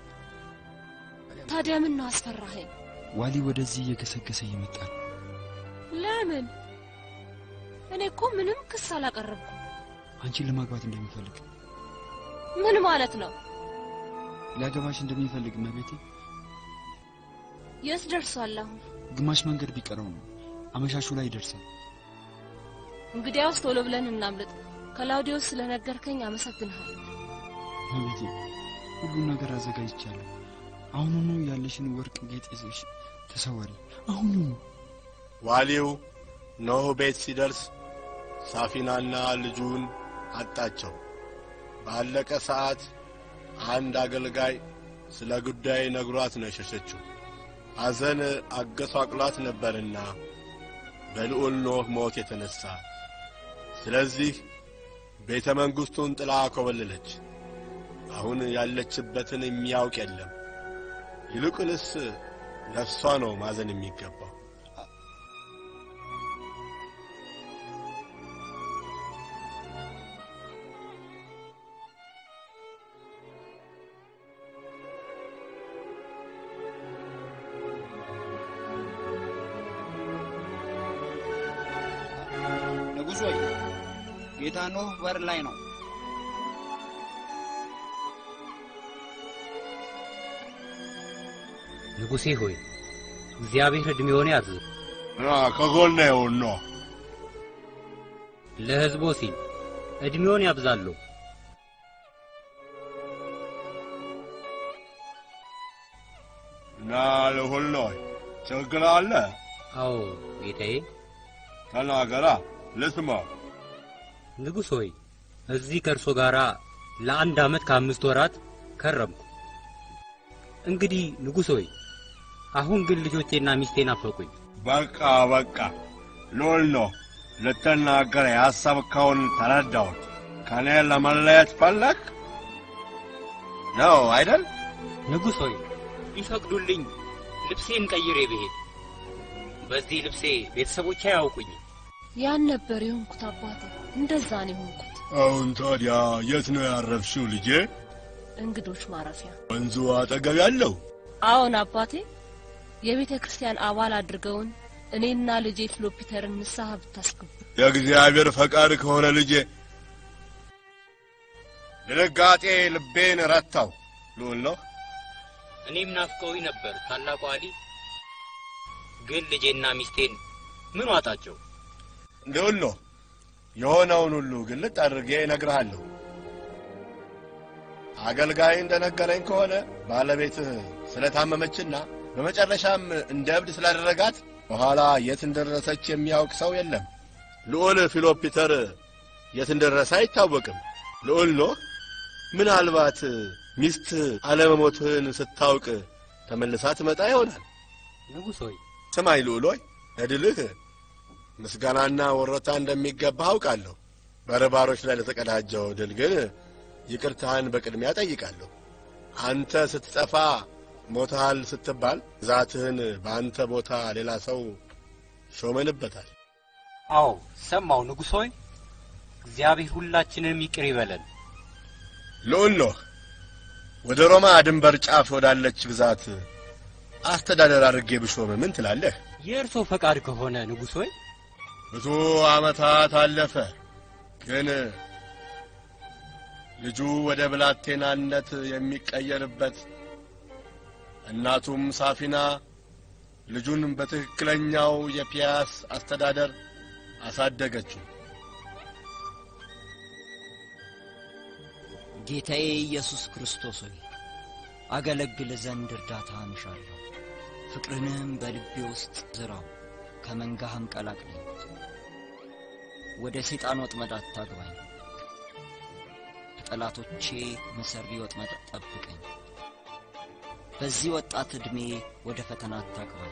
ታዲያ ምን ነው አስፈራኸኝ? ዋሊ ወደዚህ እየገሰገሰ እየመጣ ነው። ለምን? እኔ እኮ ምንም ክስ አላቀረብኩም። አንቺን ለማግባት እንደሚፈልግ ምን ማለት ነው? ሊያገባሽ እንደሚፈልግ እመቤቴ። የት ደርሷል አሁን? ግማሽ መንገድ ቢቀረው ነው። አመሻሹ ላይ ይደርሳል። እንግዲያውስ ቶሎ ብለን እናምልጥ። ከላውዲዮስ ስለነገርከኝ አመሰግንሃለሁ። እመቤቴ፣ ሁሉን ነገር አዘጋጅቻለሁ። አሁኑኑ ያለሽን ወርቅ ጌጥ ይዘሽ ተሰወሪ። አሁኑኑ። ዋሊው ኖህ ቤት ሲደርስ ሳፊናና ልጁን አጣቸው። ባለቀ ሰዓት አንድ አገልጋይ ስለ ጉዳይ ነግሯት ነው የሸሸችው። ሐዘን አገሷቅሏት ነበርና በልዑል ኖህ ሞት የተነሣ። ስለዚህ ቤተ መንግሥቱን ጥላ ኮበለለች። አሁን ያለችበትን የሚያውቅ የለም። ይልቁንስ ለእሷ ነው ማዘን የሚገባው። ንጉሥ ሆይ ጌታ ኖህ በር ላይ ነው። ንጉሴ ሆይ እግዚአብሔር ዕድሜውን ያርዝም፣ ከጎኔ ይሁን ነው። ለሕዝቦ ሲል ዕድሜውን ያብዛሉ። እና ልሁን ነው ችግር አለ? አዎ ጌታዬ። ተናገራ ልስማ። ንጉሥ ሆይ እዚህ ከእርሶ ጋር ለአንድ ዓመት ከአምስት ወራት ከረምኩ። እንግዲህ ንጉሥ ሆይ አሁን ግን ልጆቼና ሚስቴ ናፈቁኝ። በቃ በቃ ልዑል ነው ልትናገር ያሰብከውን ተረዳሁት። ከእኔ ለመለየት ፈለግ ነው አይደል? ንጉሥ ሆይ ቢፈቅዱልኝ ልብሴን ቀይሬ ብሄድ፣ በዚህ ልብሴ ቤተሰቦቼ አያውቁኝም። ያን ነበር የሆንኩት አባቴ፣ እንደዛ ነው የሆንኩት። አሁን ታዲያ የት ነው ያረፍሽው ልጄ? እንግዶች ማረፊያ። ወንዙ አጠገብ ያለው? አዎን አባቴ፣ የቤተ ክርስቲያን አባል አድርገውን እኔና ልጄ ፍሎፒተርን ንስሐ ብታስገቡ የእግዚአብሔር ፈቃድ ከሆነ ልጄ። ድንጋጤ ልቤን ረታው። ልዑል ነው እኔም ናፍቀውኝ ነበር ታላቁ አሊ። ግን ልጄና ሚስቴን ምን ዋጣቸው? ልዑል ነው የሆነውን ሁሉ ግልጥ አድርጌ እነግርሃለሁ። አገልጋይ እንደነገረኝ ከሆነ ባለቤትህ ስለታመመችና በመጨረሻም እንደ እብድ ስላደረጋት በኋላ የት እንደደረሰች የሚያውቅ ሰው የለም። ልዑል ፊሎፒተር የት እንደደረሰ አይታወቅም። ልዑል ኖህ ምናልባት ሚስት አለመሞትህን ስታውቅ ተመልሳ ትመጣ ይሆናል። ንጉሥ ሆይ ስማኝ ልዑል ሆይ ለድልህ ምስጋናና ወረታ እንደሚገባ አውቃለሁ። በርባሮች ላይ ለተቀዳጀው ድል ግን ይቅርታህን በቅድሚያ ጠይቃለሁ። አንተ ስትጠፋ ሞተሃል ስትባል ግዛትህን በአንተ ቦታ ሌላ ሰው ሾመንበታል። አዎ ሰማው ንጉሥ ሆይ እግዚአብሔር ሁላችንንም ይቅር ይበለን። ልዑል ኖህ ወደ ሮማ ድንበር ጫፍ ወዳለች ግዛት አስተዳደር አድርጌ ብሾም ምን ትላለህ? የእርሶ ፈቃድ ከሆነ ንጉሥ ሆይ ብዙ ዓመታት አለፈ። ግን ልጁ ወደ ብላቴናነት የሚቀየርበት እናቱም ሳፊና ልጁን በትክክለኛው የፒያስ አስተዳደር አሳደገችው። ጌታዬ ኢየሱስ ክርስቶስ ሆይ አገለግል ዘንድ እርዳታ እንሻለሁ። ፍቅርንም በልቤ ውስጥ ዝራው፣ ከመንጋህም ቀላቅለኝ። ወደ ሰይጣን ወጥመድ አታግባኝ፣ ከጠላቶቼ መሰሪ ወጥመድ ጠብቀኝ። በዚህ ወጣት ዕድሜ ወደ ፈተና አታግባኝ።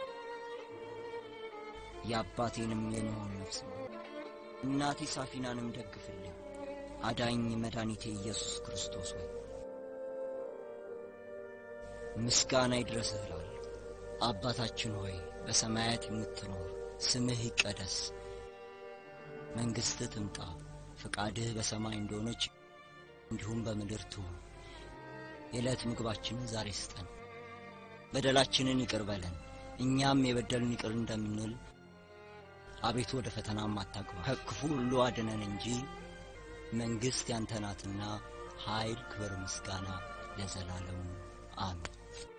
የአባቴንም የኖኅን ነፍስ እናቴ ሳፊናንም ደግፍልኝ። አዳኝ መድኃኒቴ ኢየሱስ ክርስቶስ ሆይ ምስጋና ይድረስህ እላለሁ። አባታችን ሆይ በሰማያት የምትኖር ስምህ ይቀደስ፣ መንግሥትህ ትምጣ፣ ፈቃድህ በሰማይ እንደሆነች እንዲሁም በምድር ትሁን። የዕለት ምግባችንን ዛሬ ስጠን፣ በደላችንን ይቅር በለን እኛም የበደልን ይቅር እንደምንል፣ አቤቱ ወደ ፈተናም አታግባ፣ ከክፉ ሁሉ አድነን እንጂ መንግሥት ያንተ ናትና ኃይል፣ ክብር፣ ምስጋና ለዘላለሙ አሜን።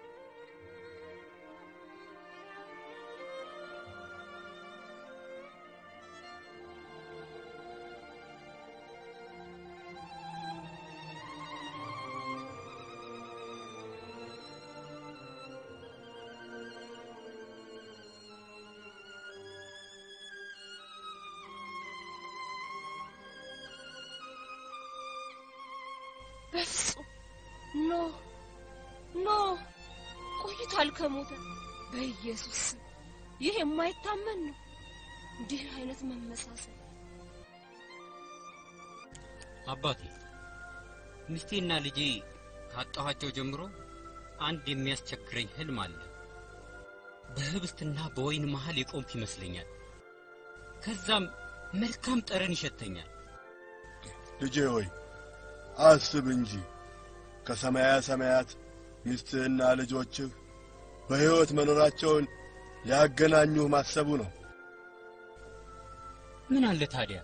በፍጹም ኖ ኖ ቆይቷል ከሞተ። በኢየሱስ ስም ይህ የማይታመን ነው። እንዲህ አይነት መመሳሰል አባቴ ሚስቴና ልጄ ካጣኋቸው ጀምሮ አንድ የሚያስቸግረኝ ህልም አለ። በህብስትና በወይን መሃል የቆምኩ ይመስለኛል። ከዛም መልካም ጠረን ይሸተኛል። ልጄ ሆይ አስብ እንጂ ከሰማያ ሰማያት ሚስትህና ልጆችህ በሕይወት መኖራቸውን ሊያገናኙህ ማሰቡ ነው። ምን አለ ታዲያ?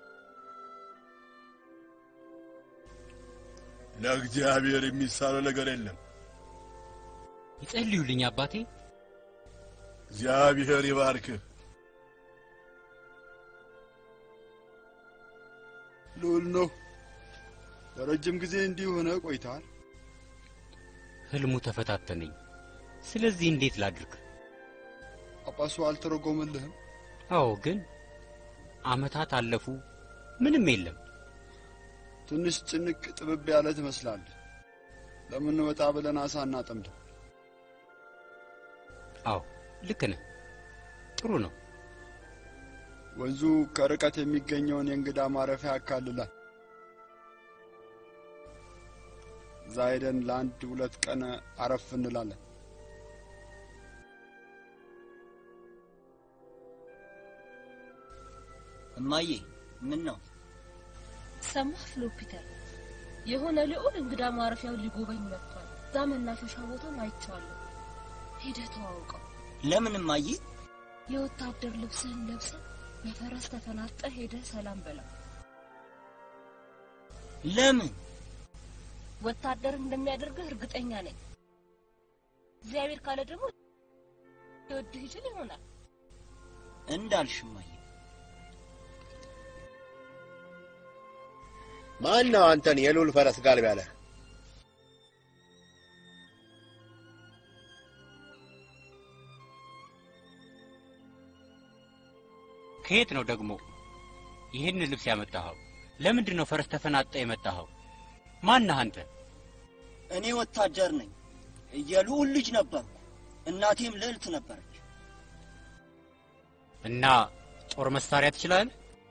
ለእግዚአብሔር የሚሳነው ነገር የለም። ይጸልዩልኝ አባቴ። እግዚአብሔር ይባርክህ። ልዑል ነው። ለረጅም ጊዜ እንዲህ ሆነ ቆይተሃል። ህልሙ ተፈታተነኝ። ስለዚህ እንዴት ላድርግ? ጳጳሱ አልተረጎመልህም? አዎ፣ ግን አመታት አለፉ፣ ምንም የለም። ትንሽ ጭንቅ ጥብብ ያለ ትመስላለህ። ለምን ወጣ ብለን አሳ እናጠምድ? አዎ፣ ልክ ነህ። ጥሩ ነው። ወንዙ ከርቀት የሚገኘውን የእንግዳ ማረፊያ ያካልላል። እዛ ሄደን ለአንድ ሁለት ቀን አረፍ እንላለን። እማዬ ምን ነው? ሰማህ ፍሎፒተር? የሆነ ልዑል እንግዳ ማረፊያውን ሊጎበኝ መጥቷል። እዛ መናፈሻ ቦታም አይቼዋለሁ። ሄደህ ተዋውቀው። ለምን እማዬ? የወታደር ልብስህን ለብሰህ በፈረስ ተፈናጠህ ሄደህ ሰላም በለው። ለምን? ወታደር እንደሚያደርግህ እርግጠኛ ነኝ። እግዚአብሔር ካለ ደግሞ ሊወድህ ይችል ይሆናል። እንዳልሽ እማዬ። ማን ነው አንተን የልዑል ፈረስ ጋልብ ያለህ? ከየት ነው ደግሞ ይህን ልብስ ያመጣኸው? ለምንድን ነው ፈረስ ተፈናጠ የመጣኸው? ማነህ አንተ? እኔ ወታደር ነኝ። የልዑል ልጅ ነበርኩ። እናቴም ልዕልት ነበረች። እና ጦር መሳሪያ ትችላለህ?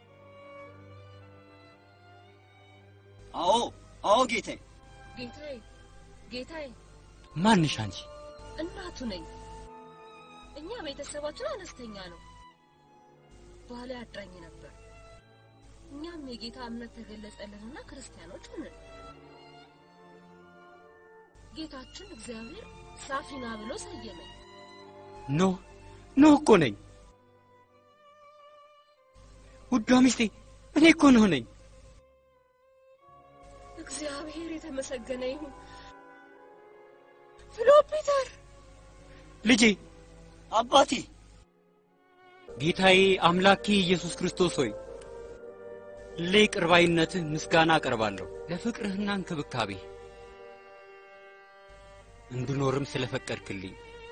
አዎ አዎ ጌታዬ። ጌታዬ ጌታዬ፣ ማንሽ አንቺ? እናቱ ነኝ። እኛ ቤተሰባችን አነስተኛ ነው። ባለ አዳኝ ነበር። እኛም የጌታ እምነት ተገለጸልንና ክርስቲያኖች ሆንን። ጌታችን እግዚአብሔር ሳፊና ብሎ ሰየመኝ። ኖ ኖ እኮ ነኝ። ውዷ ሚስቴ እኔ እኮ ነው ነኝ። እግዚአብሔር የተመሰገነ ይሁን። ፍሎፒተር ልጄ፣ አባቴ፣ ጌታዬ አምላኬ ኢየሱስ ክርስቶስ ሆይ ለይቅር ባይነትህ ምስጋና አቀርባለሁ። ለፍቅርህና እንክብካቤህ እንድኖርም ስለፈቀድክልኝ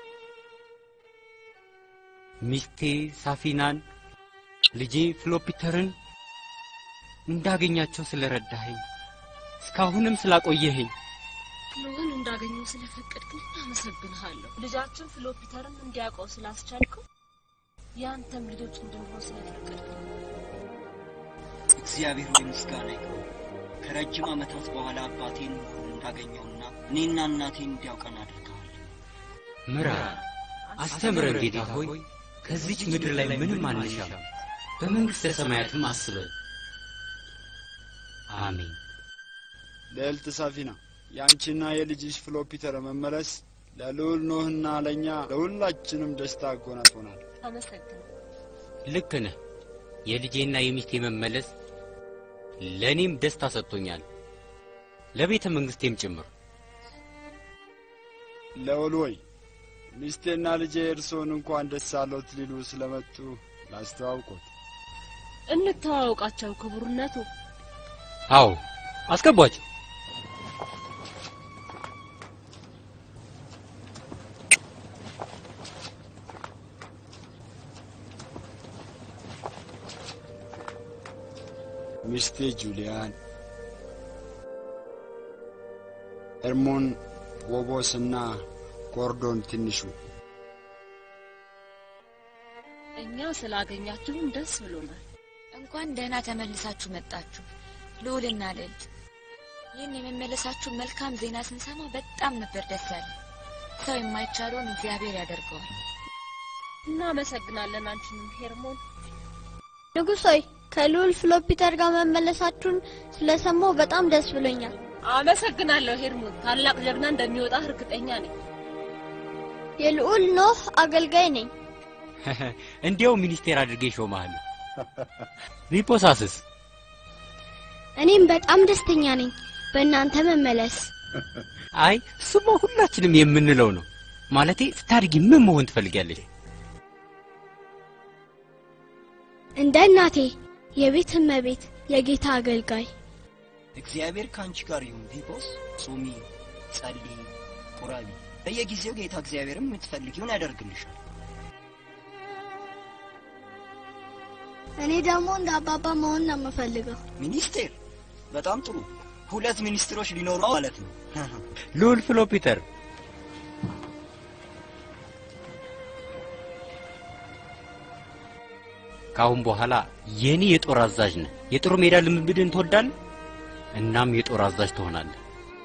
ሚስቴ ሳፊናን ልጄ ፍሎፒተርን እንዳገኛቸው ስለረዳኸኝ እስካሁንም ስላቆየኸኝ ልዑልን እንዳገኘው ስለፈቀድክልኝ አመሰግንሃለሁ። ልጃችን ፍሎፒተርን እንዲያውቀው ስላስቻልከው የአንተም ልጆች እንድንሆን ስለፈቀድክልኝ እግዚአብሔር ሆይ ምስጋና ይግባው። ከረጅም ዓመታት በኋላ አባቴን እንዳገኘውና እኔና እናቴን እንዲያውቀን አድርገዋል። ምራን፣ አስተምረን ጌታ ሆይ ከዚች ምድር ላይ ምንም አንሻም፣ በመንግሥተ ሰማያትም አስበን። አሜን። ልዕልት ሳፊና የአንቺና የልጅሽ ፍሎፒተር መመለስ ለልዑል ኖህና ለእኛ ለሁላችንም ደስታ አጎናጽፎናል። አመሰግን። ልክ ነህ። የልጄና የሚስቴ መመለስ ለእኔም ደስታ ሰጥቶኛል፣ ለቤተ መንግሥቴም ጭምር። ልዑል ሆይ ሚስቴና ልጄ እርስዎን እንኳን ደስ አለዎት ሊሉ ስለመጡ ላስተዋውቆት። እንተዋወቃቸው ክቡርነቱ። አዎ አስገቧቸው። ሚስቴ ጁሊያን፣ ኤርሞን ወቦስና ጎርዶን ትንሹ እኛ ስላገኛችሁን ደስ ብሎናል። እንኳን ደህና ተመልሳችሁ መጣችሁ ልዑልና ልዕልት። ይህን የመመለሳችሁ መልካም ዜና ስንሰማ በጣም ነበር ደስ ያለ። ሰው የማይቻለውን እግዚአብሔር ያደርገዋል። እናመሰግናለን አንቺንም ሄርሞን። ንጉሥ ሆይ ከልዑል ፍሎፒተር ጋር መመለሳችሁን ስለሰማሁ በጣም ደስ ብሎኛል። አመሰግናለሁ ሄርሞን። ታላቅ ጀግና እንደሚወጣ እርግጠኛ ነኝ። የልዑል ኖህ አገልጋይ ነኝ። እንዲያው ሚኒስቴር አድርጌ ሾመሃል። ሪፖሳስስ እኔም በጣም ደስተኛ ነኝ በእናንተ መመለስ። አይ እሱማ ሁላችንም የምንለው ነው። ማለቴ ስታድጊ ምን መሆን ትፈልጊያለሽ? እንደ እናቴ የቤት እመቤት፣ የጌታ አገልጋይ። እግዚአብሔር ከአንቺ ጋር ይሁን። ፊቦስ ጹሚ፣ ጸልይ፣ ቁረቢ። በየጊዜው ጌታ እግዚአብሔርም የምትፈልጊውን ያደርግልሻል። እኔ ደግሞ እንደ አባባ መሆን ነው የምፈልገው። ሚኒስቴር፣ በጣም ጥሩ። ሁለት ሚኒስትሮች ሊኖሩ ማለት ነው። ልዑል ፍሎፒተር ከአሁን በኋላ የኔ የጦር አዛዥ ነህ። የጦር ሜዳ ልምምድን ትወዳለህ? እናም የጦር አዛዥ ትሆናለህ።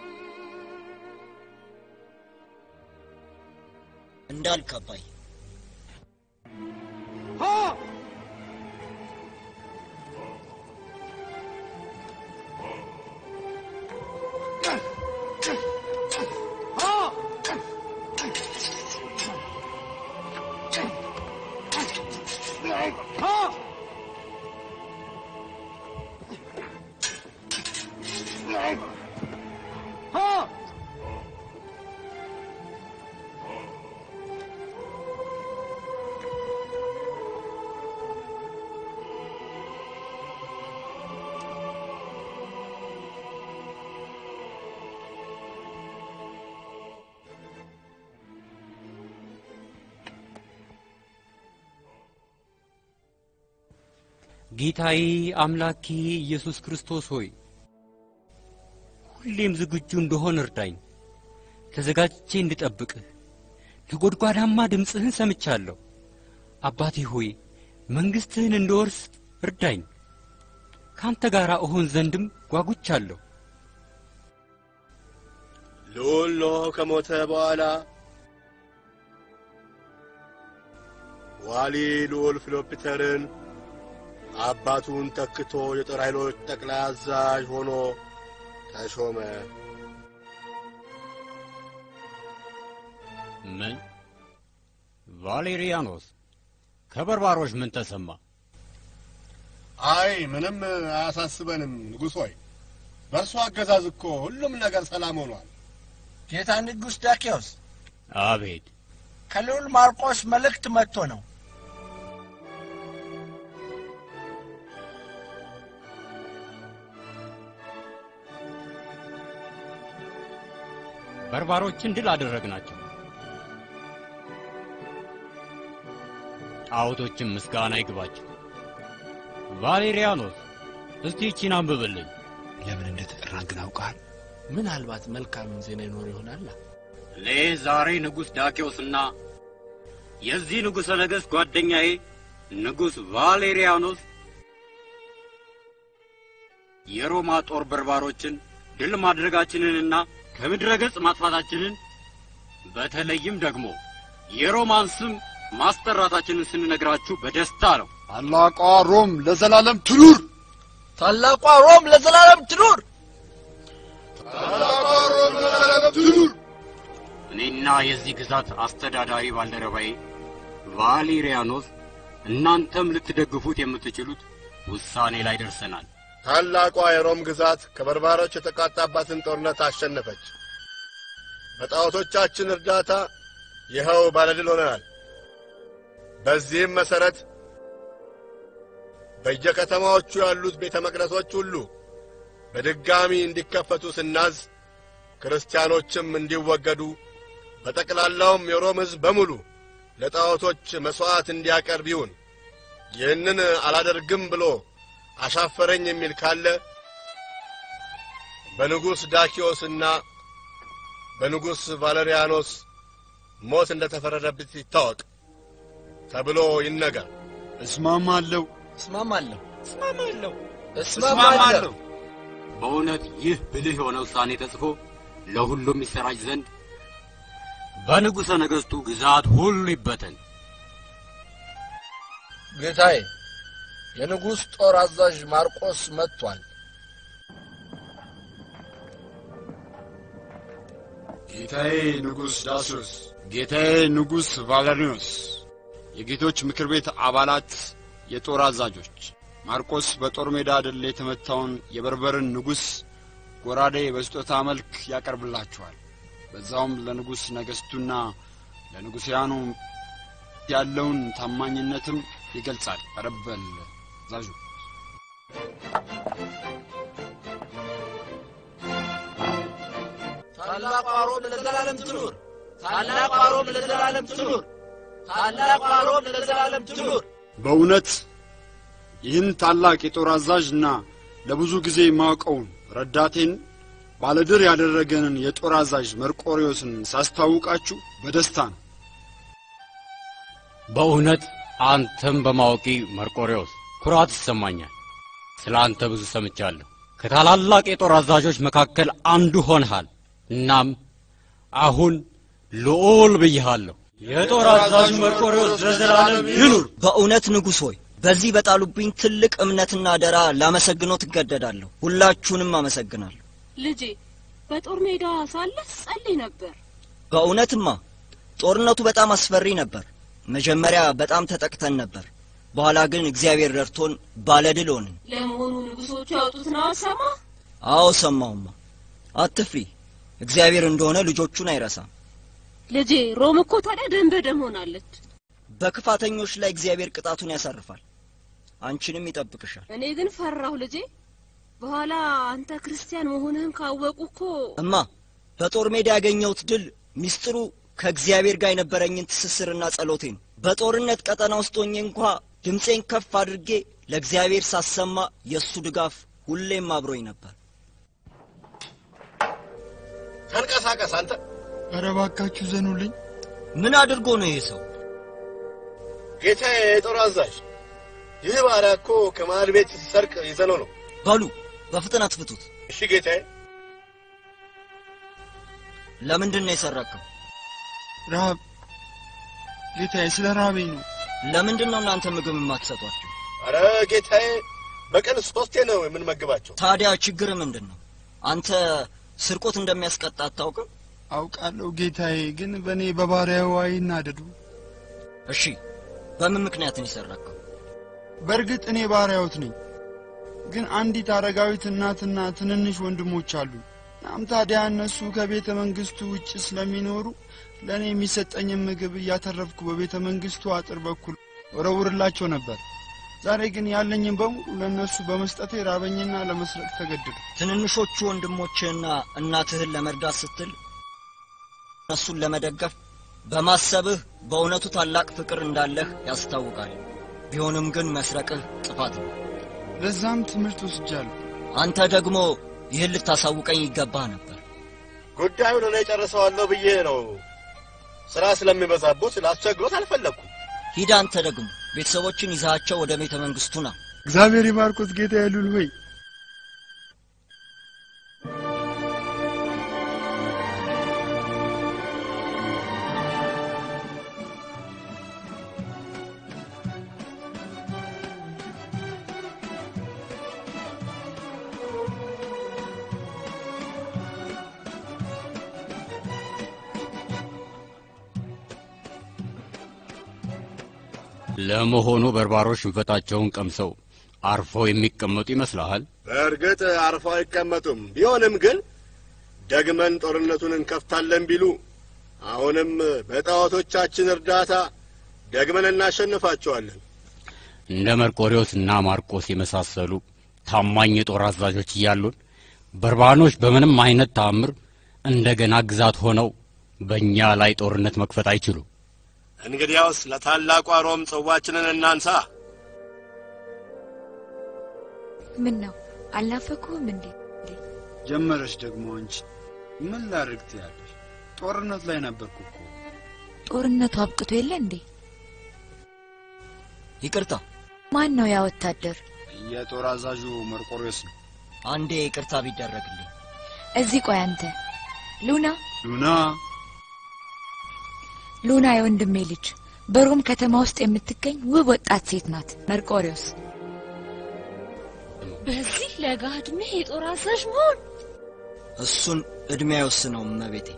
እንዳልክ አባይ። ጌታዬ አምላኬ ኢየሱስ ክርስቶስ ሆይ ሁሌም ዝግጁ እንደሆን እርዳኝ። ተዘጋጅቼ እንድጠብቅህ ነጎድጓዳማ ድምፅህን ሰምቻለሁ። አባቴ ሆይ መንግሥትህን እንድወርስ እርዳኝ። ካንተ ጋር እሆን ዘንድም ጓጉቻለሁ። ልዑል ኖህ ከሞተ በኋላ ዋሊ ልዑል ፊሎፒተርን አባቱን ተክቶ የጦር ኃይሎች ጠቅላይ አዛዥ ሆኖ ተሾመ። ምን ቫሌሪያኖስ ከበርባሮች ምን ተሰማ? አይ ምንም አያሳስበንም ንጉሥ ሆይ፣ በእርሱ አገዛዝ እኮ ሁሉም ነገር ሰላም ሆኗል። ጌታ ንጉሥ ዳኪዎስ አቤት ከልዑል ማርቆስ መልእክት መጥቶ ነው። በርባሮችን ድል አደረግናቸው። ጣዖቶችም ምስጋና ይግባቸው። ቫሌሪያኖስ እስቲ ይቺን አንብብልኝ። ለምን እንደተጠራን ግን አውቃል? ምናልባት መልካም ዜና ይኖር ይሆናል። እኔ ዛሬ ንጉሥ ዳኪዎስና የዚህ ንጉሠ ነገሥት ጓደኛዬ ንጉሥ ቫሌሪያኖስ የሮማ ጦር በርባሮችን ድል ማድረጋችንንና ከምድረ ገጽ ማጥፋታችንን በተለይም ደግሞ የሮማን ስም ማስጠራታችንን ስንነግራችሁ በደስታ ነው። ታላቋ ሮም ለዘላለም ትኑር! ታላቋ ሮም ለዘላለም ትኑር! ታላቋ ሮም ለዘላለም ትኑር! እኔና የዚህ ግዛት አስተዳዳሪ ባልደረባዬ ቫሌሪያኖስ እናንተም ልትደግፉት የምትችሉት ውሳኔ ላይ ደርሰናል። ታላቋ የሮም ግዛት ከበርባሮች የተቃጣባትን ጦርነት አሸነፈች። በጣዖቶቻችን እርዳታ ይኸው ባለድል ሆነናል። በዚህም መሠረት በየከተማዎቹ ያሉት ቤተ መቅደሶች ሁሉ በድጋሚ እንዲከፈቱ ስናዝ፣ ክርስቲያኖችም እንዲወገዱ፣ በጠቅላላውም የሮም ሕዝብ በሙሉ ለጣዖቶች መሥዋዕት እንዲያቀርብ ይሁን። ይህንን አላደርግም ብሎ አሻፈረኝ የሚል ካለ በንጉሥ ዳኪዎስና በንጉሥ ቫለሪያኖስ ሞት እንደ ተፈረደበት ይታወቅ ተብሎ ይነገር። እስማማለሁ፣ እስማማለሁ፣ እስማማለሁ፣ እስማማለሁ። በእውነት ይህ ብልህ የሆነ ውሳኔ ተጽፎ ለሁሉም ይሰራጭ ዘንድ በንጉሠ ነገሥቱ ግዛት ሁሉ ይበተን። ጌታዬ፣ የንጉሥ ጦር አዛዥ ማርቆስ መጥቷል። ጌታዬ ንጉሥ ዳስዮስ፣ ጌታዬ ንጉሥ ቫለሪኖስ፣ የጌቶች ምክር ቤት አባላት፣ የጦር አዛዦች ማርቆስ በጦር ሜዳ ድል የተመታውን የበርበርን ንጉሥ ጎራዴ በስጦታ መልክ ያቀርብላችኋል። በዛውም ለንጉሥ ነገሥቱና ለንጉሥያኑ ያለውን ታማኝነትም ይገልጻል። ቀረበል አዛዡ ታላቋ ሮም ለዘላለም ትኑር! ታላቋ ሮም ለዘላለም ትኑር! ታላቋ ሮም ለዘላለም ትኑር! በእውነት ይህን ታላቅ የጦር አዛዥና ለብዙ ጊዜ የማውቀውን ረዳቴን ባለድር ያደረገንን የጦር አዛዥ መርቆሪዎስን ሳስታውቃችሁ በደስታ ነው። በእውነት አንተም በማወቂ መርቆሬዎስ ኩራት ይሰማኛል። ስለ አንተ ብዙ ሰምቻለሁ። ከታላላቅ የጦር አዛዦች መካከል አንዱ ሆንሃል። እናም አሁን ልዑል ብዬሃለሁ። የጦር አዛዥ መርቆሬዎስ ለዘላለም ይኑር። በእውነት ንጉሥ ሆይ በዚህ በጣሉብኝ ትልቅ እምነትና አደራ ላመሰግኖት እገደዳለሁ። ሁላችሁንም አመሰግናለሁ። ልጄ በጦር ሜዳ ሳለህ ጸልይ ነበር። በእውነትማ ጦርነቱ በጣም አስፈሪ ነበር። መጀመሪያ በጣም ተጠቅተን ነበር። በኋላ ግን እግዚአብሔር ረድቶን ባለድል ሆንን። ለመሆኑ ንጉሶቹ ያወጡትን አሰማ? አዎ ሰማሁማ። አትፍሪ፣ እግዚአብሔር እንደሆነ ልጆቹን አይረሳም። ልጄ ሮም እኮ ታዲያ ደም በደም ሆናለች። በክፋተኞች ላይ እግዚአብሔር ቅጣቱን ያሳርፋል፣ አንቺንም ይጠብቅሻል። እኔ ግን ፈራሁ ልጄ። በኋላ አንተ ክርስቲያን መሆንህን ካወቁ እኮ እማ በጦር ሜዳ ያገኘሁት ድል ሚስጥሩ ከእግዚአብሔር ጋር የነበረኝን ትስስርና ጸሎቴ ነው። በጦርነት ቀጠና ውስጥ ሆኜ እንኳ ድምፄን ከፍ አድርጌ ለእግዚአብሔር ሳሰማ የእሱ ድጋፍ ሁሌም አብሮኝ ነበር። ተንቀሳቀስ አንተ። ኧረ እባካችሁ ዘኑልኝ። ምን አድርጎ ነው ይሄ ሰው? ጌታዬ የጦር አዛዥ፣ ይህ ባሪያ እኮ ከማዕድ ቤት ሲሰርቅ ይዘነው ነው። በሉ በፍጥነት ፍቱት። እሺ ጌታዬ። ለምንድን ነው የሰረከው? ረሃብ ጌታዬ፣ ስለ ረሃበኝ ነው። ለምንድን ነው እናንተ ምግብ የማትሰጧቸው? አረ ጌታዬ፣ በቀን ሶስቴ ነው የምንመግባቸው። ታዲያ ችግር ምንድን ነው? አንተ ስርቆት እንደሚያስቀጣ አታውቅም? አውቃለሁ ጌታዬ፣ ግን በእኔ በባሪያው አይናደዱ። እሺ፣ በምን ምክንያት ነው የሰረከው? በእርግጥ እኔ ባሪያዎት ነኝ፣ ግን አንዲት አረጋዊት እናትና ትንንሽ ወንድሞች አሉ። እናም ታዲያ እነሱ ከቤተ መንግስቱ ውጭ ስለሚኖሩ ለእኔ የሚሰጠኝን ምግብ እያተረፍኩ በቤተ መንግስቱ አጥር በኩል ወረውርላቸው ነበር። ዛሬ ግን ያለኝን በሙሉ ለእነሱ በመስጠቴ ራበኝና ለመስረቅ ተገደዱ። ትንንሾቹ ወንድሞችህና እናትህን ለመርዳት ስትል እነሱን ለመደገፍ በማሰብህ በእውነቱ ታላቅ ፍቅር እንዳለህ ያስታውቃል። ቢሆንም ግን መስረቅህ ጥፋት ነው። ለዛም ትምህርት ወስጃለሁ። አንተ ደግሞ ይህን ልታሳውቀኝ ይገባህ ነበር። ጉዳዩን እኔ ጨርሰዋለሁ ብዬ ነው። ስራ ስለሚበዛቡት ላስቸግሮት አልፈለግኩም። ሂድ አንተ ደግሞ ቤተሰቦችን ይዛቸው ወደ ቤተ መንግስቱ ና። እግዚአብሔር ይባርኮት ጌታ ያሉል ሆይ ለመሆኑ በርባሮች ሽንፈታቸውን ቀምሰው አርፈው የሚቀመጡ ይመስልሃል? በእርግጥ አርፈው አይቀመጡም። ቢሆንም ግን ደግመን ጦርነቱን እንከፍታለን ቢሉ አሁንም በጣዖቶቻችን እርዳታ ደግመን እናሸንፋቸዋለን። እንደ መርቆሬዎስ እና ማርቆስ የመሳሰሉ ታማኝ የጦር አዛዦች እያሉን በርባኖች በምንም አይነት ተአምር እንደገና ግዛት ሆነው በእኛ ላይ ጦርነት መክፈት አይችሉም። እንግዲያውስ ለታላቋ ሮም ጽዋችንን እናንሳ። ምን ነው አልናፈኩህም እንዴ? ጀመረች ደግሞ አንቺ። ምን ላድርግ ትያለሽ? ጦርነት ላይ ነበርኩ እኮ። ጦርነቱ አብቅቶ የለ እንዴ? ይቅርታ፣ ማን ነው ያ ወታደር? የጦር አዛዡ መርቆሬዎስ ነው። አንዴ ይቅርታ ቢደረግልኝ። እዚህ ቆይ አንተ ሉና ሉና ሉና የወንድሜ ልጅ በሮም ከተማ ውስጥ የምትገኝ ውብ ወጣት ሴት ናት። መርቆሪዎስ በዚህ ለጋ ዕድሜ የጦር አዛዥ መሆን እሱን እድሜ አይወስነውም እመቤቴ።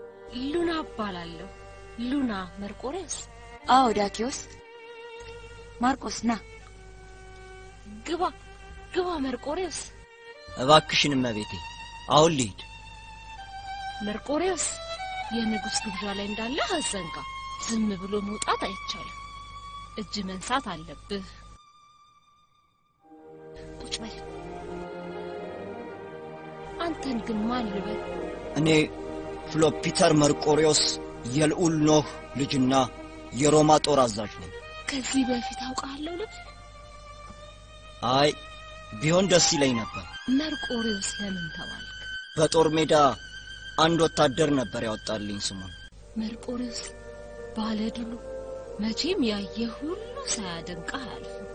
ሉና እባላለሁ። ሉና መርቆሬዎስ። አዎ ዳኪዎስ፣ ማርቆስ ና ግባ ግባ መርቆሬዎስ እባክሽን እመቤቴ፣ አሁን ልሂድ። መርቆሬዎስ የንጉሥ ግብዣ ላይ እንዳለ አዘንጋ። ዝም ብሎ መውጣት አይቻልም። እጅ መንሳት አለብህ። ቁጭ በል። አንተን ግን ማን ልበል? እኔ ፍሎፒተር መርቆሪዎስ የልዑል ኖህ ልጅና የሮማ ጦር አዛዥ ነኝ። ከዚህ በፊት አውቃለሁ ልበል? አይ ቢሆን ደስ ይለኝ ነበር። መርቆሬዎስ ለምን ተባልክ? በጦር ሜዳ አንድ ወታደር ነበር ያወጣልኝ ስሙን። መርቆሬዎስ ባለድሉ መቼም ያየ ሁሉ ሳያደንቅህ አያልፍም።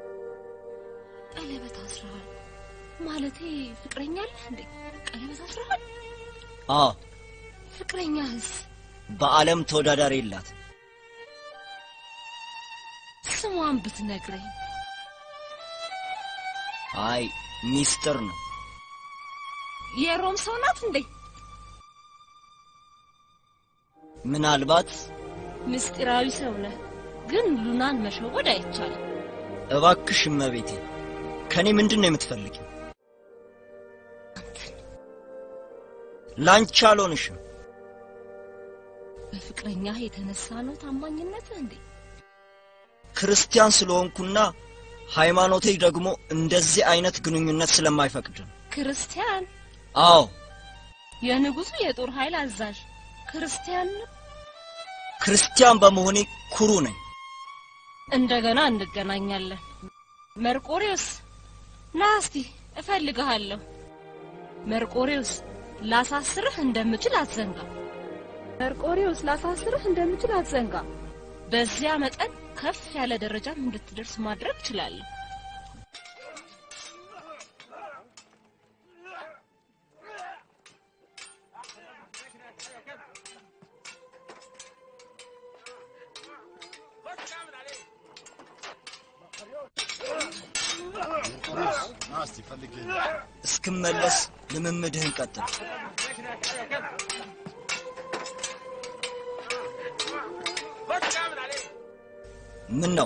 ቀለበት አስረሃል ማለቴ ፍቅረኛ አለህ እንዴ? ቀለበት አስረሃል? አ ፍቅረኛህስ? በዓለም ተወዳዳሪ የላት። ስሟን ብትነግረኝ። አይ ሚስጥር ነው። የሮም ሰው ናት እንዴ? ምናልባት ምስጢራዊ ሰው ነህ፣ ግን ሉናን መሸወድ አይቻልም። እባክሽ እመቤቴ፣ ከኔ ምንድን ነው የምትፈልጊው? ላንቺ አልሆንሽም። በፍቅረኛህ የተነሳ ነው ታማኝነትህ እንዴ? ክርስቲያን ስለሆንኩና ሃይማኖቴ ደግሞ እንደዚህ አይነት ግንኙነት ስለማይፈቅድ ነው። ክርስቲያን? አዎ የንጉሱ የጦር ኃይል አዛዥ ክርስቲያን ነው? ክርስቲያን በመሆኔ ኩሩ ነኝ። እንደገና እንገናኛለን። መርቆሬዎስ ና እስቲ እፈልግሃለሁ። መርቆሬዎስ ላሳስርህ እንደምችል አትዘንጋ። መርቆሬዎስ ላሳስርህ እንደምችል አትዘንጋ። በዚያ መጠን ከፍ ያለ ደረጃም እንድትደርስ ማድረግ እችላለሁ። እስክመለስ ልምምድህን ቀጥል። ምን ነው?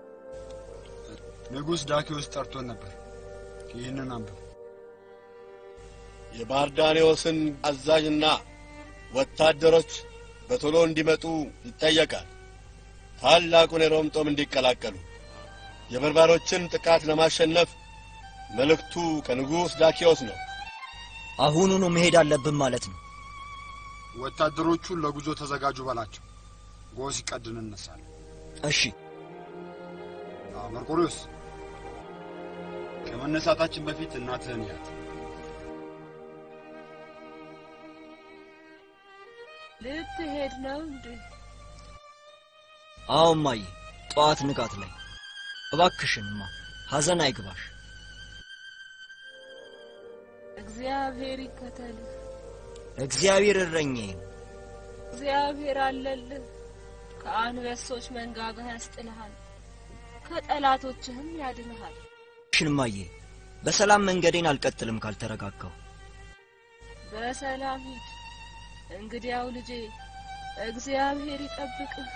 ንጉሥ ዳኪዎስ ጠርቶን ነበር። ይህንን አንብብ። የባርዳኔዎስን አዛዥና ወታደሮች በቶሎ እንዲመጡ ይጠየቃል። ታላቁን የሮም ጦም እንዲቀላቀሉ የበርባሮችን ጥቃት ለማሸነፍ መልእክቱ ከንጉሥ ዳኪዎስ ነው። አሁኑኑ መሄድ አለብን ማለት ነው። ወታደሮቹን ለጉዞ ተዘጋጁ በላቸው። ጎህ ሲቀድ እንነሳለን። እሺ። መርቆሪዎስ፣ ከመነሳታችን በፊት እናትህን ያት። ልትሄድ ነው እንዴ? አዎ እማዬ፣ ጠዋት ንጋት ላይ። እባክሽንማ ሐዘን አይግባሽ። እግዚአብሔር ይከተልህ። እግዚአብሔር እረኛዬ ነው። እግዚአብሔር አለልህ። ከአንበሶች መንጋጋ ያስጥልሃል፣ ከጠላቶችህም ያድንሃል። ሽንማዬ በሰላም መንገዴን አልቀጥልም ካልተረጋጋሁ። በሰላም ሂድ። እንግዲያው ልጄ እግዚአብሔር ይጠብቅህ።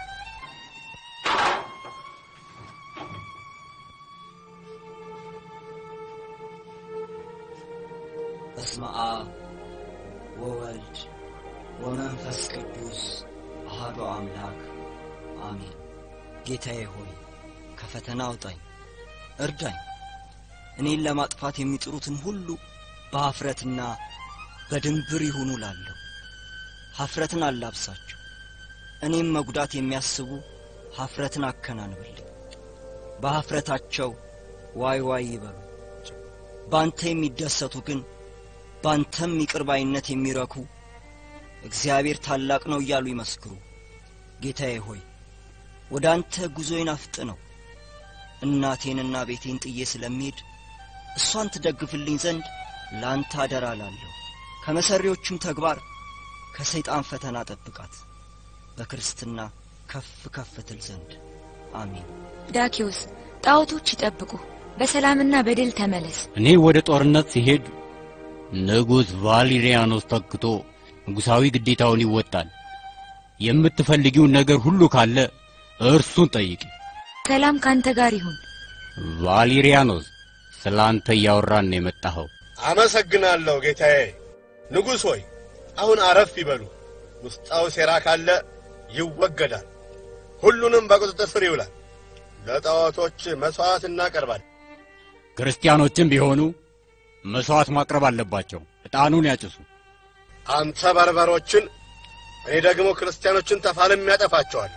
በስመ አብ ወወልድ ወመንፈስ ቅዱስ አሐዱ አምላክ አሜን። ጌታዬ ሆይ ከፈተና አውጣኝ፣ እርዳኝ። እኔን ለማጥፋት የሚጥሩትን ሁሉ በኀፍረትና በድንብር ይሁኑ ላለሁ። ኀፍረትን አላብሳቸው። እኔም መጉዳት የሚያስቡ ኀፍረትን አከናንብልኝ። በኀፍረታቸው ዋይ ዋይ ይበሉ። ባንተ የሚደሰቱ ግን ባንተም ይቅር ባይነት የሚረኩ እግዚአብሔር ታላቅ ነው እያሉ ይመስክሩ። ጌታዬ ሆይ ወደ አንተ ጉዞዬን አፍጥነው። እናቴንና ቤቴን ጥዬ ስለሚሄድ እሷን ትደግፍልኝ ዘንድ ለአንተ አደራ ላለሁ። ከመሰሪዎቹም ተግባር ከሰይጣን ፈተና ጠብቃት፣ በክርስትና ከፍ ከፍ ትል ዘንድ አሜን። ዳኪዎስ ጣዖቶች ይጠብቁ፣ በሰላምና በድል ተመለስ። እኔ ወደ ጦርነት ሲሄድ ንጉሥ ቫሊሪያኖስ ተክቶ ንጉሣዊ ግዴታውን ይወጣል። የምትፈልጊውን ነገር ሁሉ ካለ እርሱን ጠይቂ። ሰላም ካንተ ጋር ይሁን። ቫሊሪያኖስ ስለ አንተ እያወራን ነው የመጣኸው። አመሰግናለሁ ጌታዬ። ንጉሥ ሆይ አሁን አረፍ ይበሉ። ውስጣዊ ሴራ ካለ ይወገዳል፣ ሁሉንም በቁጥጥር ስር ይውላል። ለጣዖቶች መሥዋዕት እናቀርባለን። ክርስቲያኖችም ቢሆኑ መሥዋዕት ማቅረብ አለባቸው። ዕጣኑን ያጭሱ። አንተ በርበሮችን፣ እኔ ደግሞ ክርስቲያኖችን ተፋልም ያጠፋቸዋለሁ።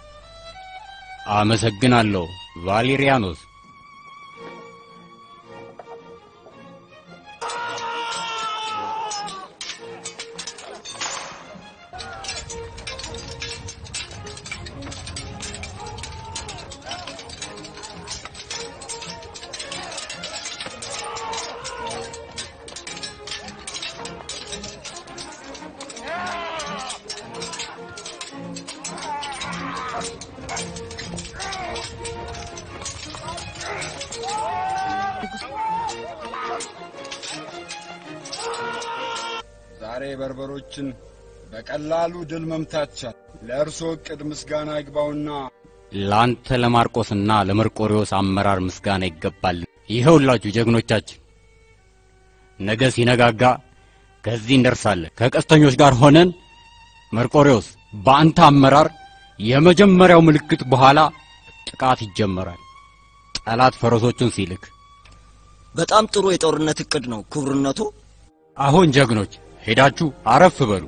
አመሰግናለሁ ቫሊሪያኖስ። ዛሬ በርበሮችን በቀላሉ ድል መምታት ቻል። ለእርሶ ዕቅድ ምስጋና ይግባውና ለአንተ ለማርቆስና ለመርቆሪዎስ አመራር ምስጋና ይገባል። ይኸውላችሁ ጀግኖቻችን፣ ነገ ሲነጋጋ ከዚህ እንደርሳለን። ከቀስተኞች ጋር ሆነን መርቆሪዎስ፣ በአንተ አመራር የመጀመሪያው ምልክት በኋላ ጥቃት ይጀመራል። ጠላት ፈረሶቹን ሲልክ በጣም ጥሩ የጦርነት እቅድ ነው ክቡርነቱ። አሁን ጀግኖች ሄዳችሁ አረፍ በሉ።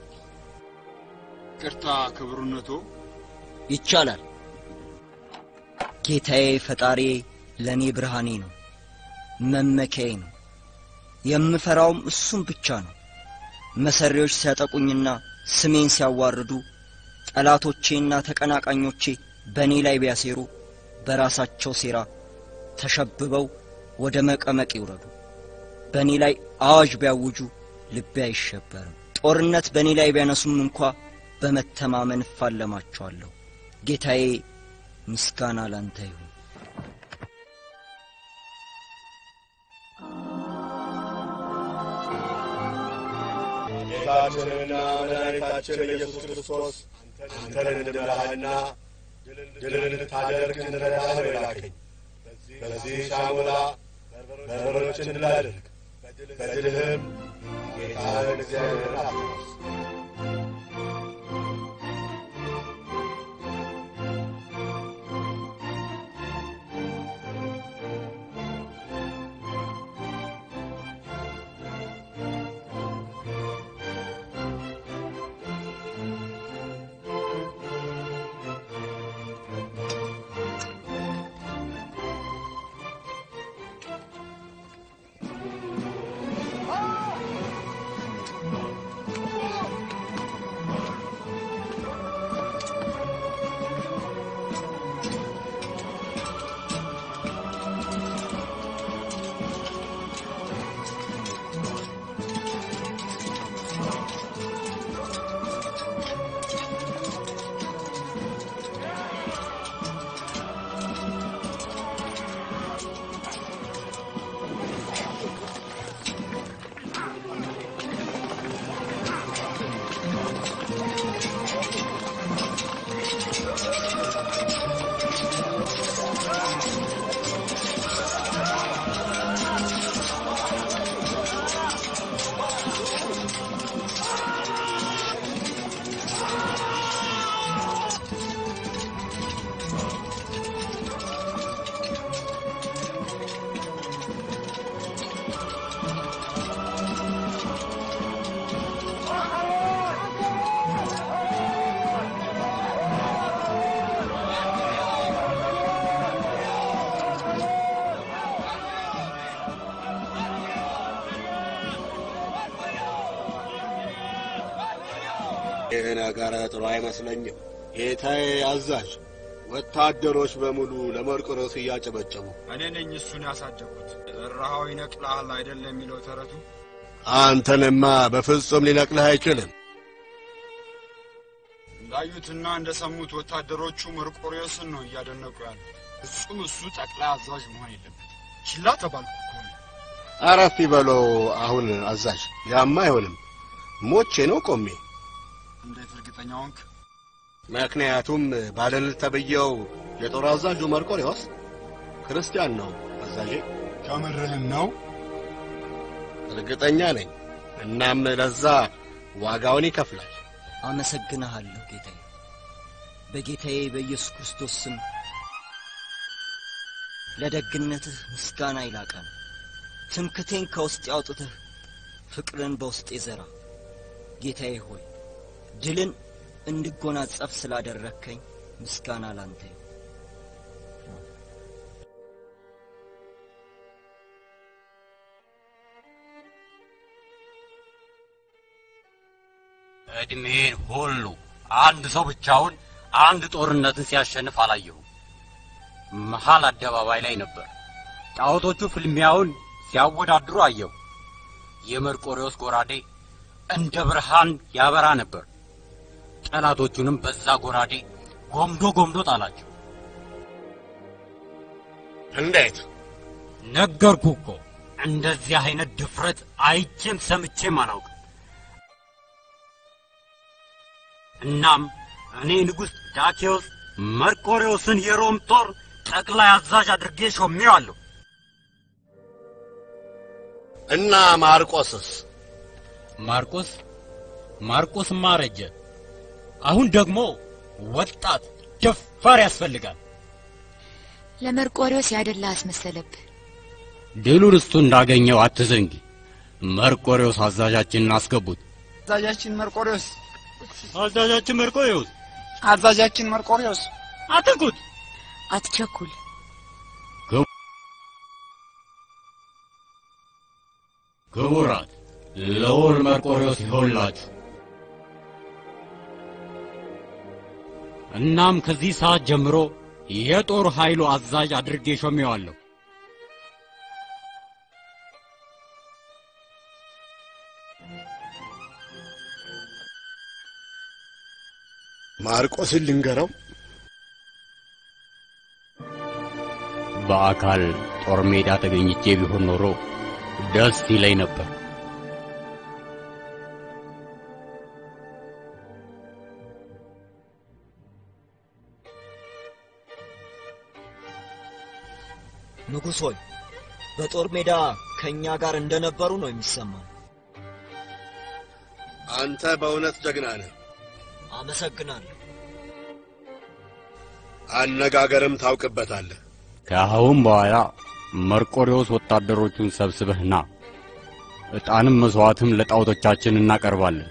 ቅርታ ክቡርነቶ። ይቻላል። ጌታዬ ፈጣሪ ለእኔ ብርሃኔ ነው፣ መመኪያዬ ነው። የምፈራውም እሱም ብቻ ነው። መሰሪዎች ሲያጠቁኝና ስሜን ሲያዋርዱ ጠላቶቼና ተቀናቃኞቼ በእኔ ላይ ቢያሴሩ በራሳቸው ሴራ ተሸብበው ወደ መቀመቅ ይውረዱ። በእኔ ላይ አዋጅ ቢያውጁ ልቤ አይሸበርም። ጦርነት በእኔ ላይ ቢያነሱም እንኳ በመተማመን እፋለማቸዋለሁ። ጌታዬ ምስጋና ላንተ ይሁን። ጌታችንና መድኃኒታችን ኢየሱስ ክርስቶስ አንተን እንድመራህና ድል እንድታደርግ እንረዳህ ነው የላከኝ። በዚህ ሻሞላ በርበሮችን ድል አድርግ፣ በድልህም ጌታህን እግዚአብሔርን አክብር። ይህ ነገር ጥሩ አይመስለኝም። ጌታዬ አዛዥ፣ ወታደሮች በሙሉ ለመርቆሬዎስ እያጨበጨቡ እኔ ነኝ እሱን ያሳደግኩት። እረሃው ይነቅልሃል አይደል የሚለው ተረቱ። አንተንማ በፍጹም ሊነቅልህ አይችልም። እንዳዩትና እንደሰሙት ወታደሮቹ መርቆሬዎስን ነው እያደነቁ ያሉ። ፍጹም እሱ ጠቅላይ አዛዥ መሆን የለበት። ችላ ተባልኩ እኮ ነው። አረፍ ይበሎ አሁን አዛዥ። ያማ አይሆንም። ሞቼ ነው ቆሜ። እንዴት እርግጠኛ ሆንክ? ምክንያቱም ባለልዕልት ተብዬው የጦር አዛዡ መርቆሬዎስ ክርስቲያን ነው። አዛዤ ከምርህን ነው? እርግጠኛ ነኝ። እናም ለዛ ዋጋውን ይከፍላል። አመሰግንሃለሁ ጌታዬ። በጌታዬ በኢየሱስ ክርስቶስ ስም ለደግነትህ ምስጋና ይላቀ ነው። ትምክቴን ከውስጥ ያውጥተህ ፍቅርን በውስጤ ዘራ። ጌታዬ ሆይ ድልን እንድጎናጸፍ ስላደረግከኝ ምስጋና ላንተ ይሁን። እድሜን ሁሉ አንድ ሰው ብቻውን አንድ ጦርነትን ሲያሸንፍ አላየሁም። መሃል አደባባይ ላይ ነበር። ጣዖቶቹ ፍልሚያውን ሲያወዳድሩ አየሁ። የመርቆሬዎስ ጎራዴ እንደ ብርሃን ያበራ ነበር። ጠላቶቹንም በዛ ጎራዴ ጎምዶ ጎምዶ ጣላቸው። እንዴት? ነገርኩ እኮ እንደዚህ አይነት ድፍረት አይቼም ሰምቼም አላውቅም። እናም እኔ ንጉሥ ዳኬዎስ መርቆሬዎስን የሮም ጦር ጠቅላይ አዛዥ አድርጌ ሾሜዋለሁ። እና ማርቆስስ? ማርቆስ ማርቆስማ አረጀ። አሁን ደግሞ ወጣት ደፋር ያስፈልጋል። ለመርቆሬዎስ ያደላ አስመሰለብህ። ድሉን እሱ እንዳገኘው አትዘንጊ። መርቆሬዎስ አዛዣችንን አስገቡት። አዛዣችን መርቆሬዎስ አዛዣችን መርቆሬዎስ አዛዣችን መርቆሬዎስ አትንኩት፣ አትቸኩል። ክቡራት ልዑል መርቆሬዎስ ይሆንላችሁ። እናም ከዚህ ሰዓት ጀምሮ የጦር ኃይሉ አዛዥ አድርጌ ሾሜዋለሁ። ማርቆስን ልንገረው። በአካል ጦር ሜዳ ተገኝቼ ቢሆን ኖሮ ደስ ይለኝ ነበር። ንጉሥ ሆይ በጦር ሜዳ ከእኛ ጋር እንደነበሩ ነው የሚሰማው። አንተ በእውነት ጀግና ነህ። አመሰግናለሁ። አነጋገርም ታውቅበታለህ። ከአሁን በኋላ መርቆሬዎስ ወታደሮቹን ሰብስበህ ና፣ ዕጣንም መሥዋዕትም ለጣዖቶቻችን እናቀርባለን።